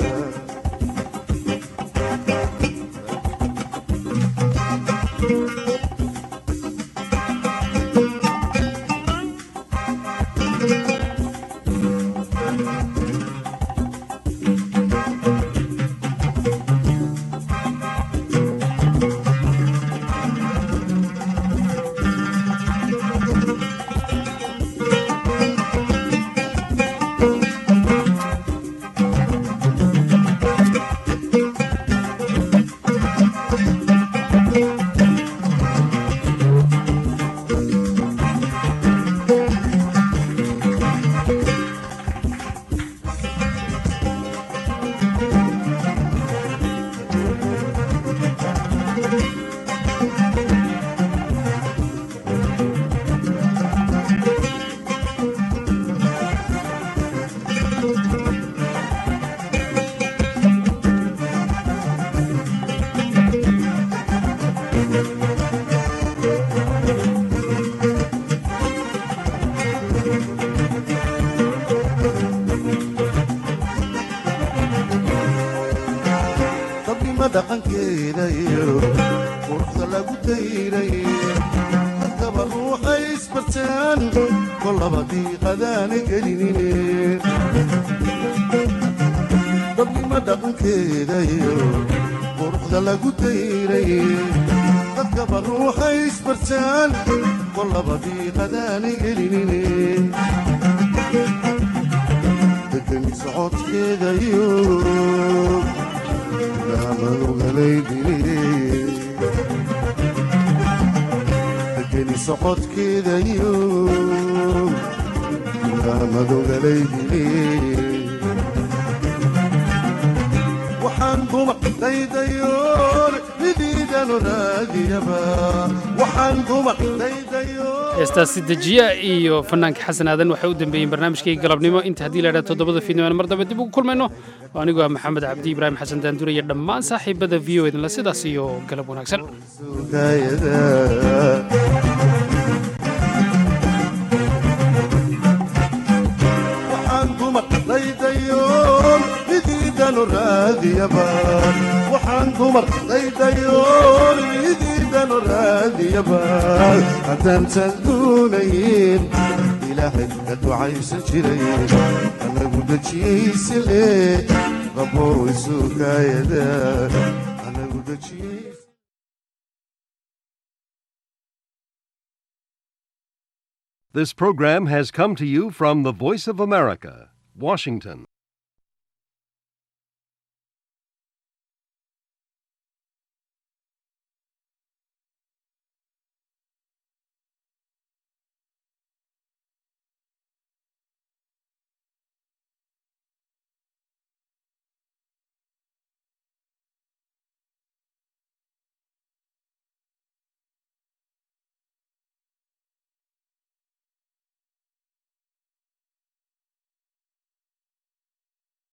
dabnima dhaqankeeda iyo quruxda lagu dayray dadkaba ruuxay isbartaan kollaba diiqadaana gelinine dabnima dhaqankeeda iyo quruxda lagu dayray dadkaba ruuxay isbartaan kollaba diiqadaana gelinine degani socodkeeda iyo degeni socodkeeda iyo madogalaydi waxaan dumar daydayoon midiidanu raadiyaba waxaan dumar daydayoon heestaasi dejiya iyo fanaanka xasan aadan waxay u dambeeyeen barnaamijkii galabnimo inta haddii la idhaha toddobada fiidnimana mar dambe dib ugu kulmayno oo anigoo ah maxamed cabdi ibraahim xasan daandure iyo dhammaan saaxiibada v o edinla sidaas iyo galab wanaagsan waxaan dumar daydayoon midiidanu raadiyaba waxaan dumar daydayoon midiidanu raadiyaba haddaantan doonayn ilaahay ka ducaysan jiray anagu dejiyaysale rabboo isu kaayada anagu dejiyay This program has come to you from the Voice of America, Washington.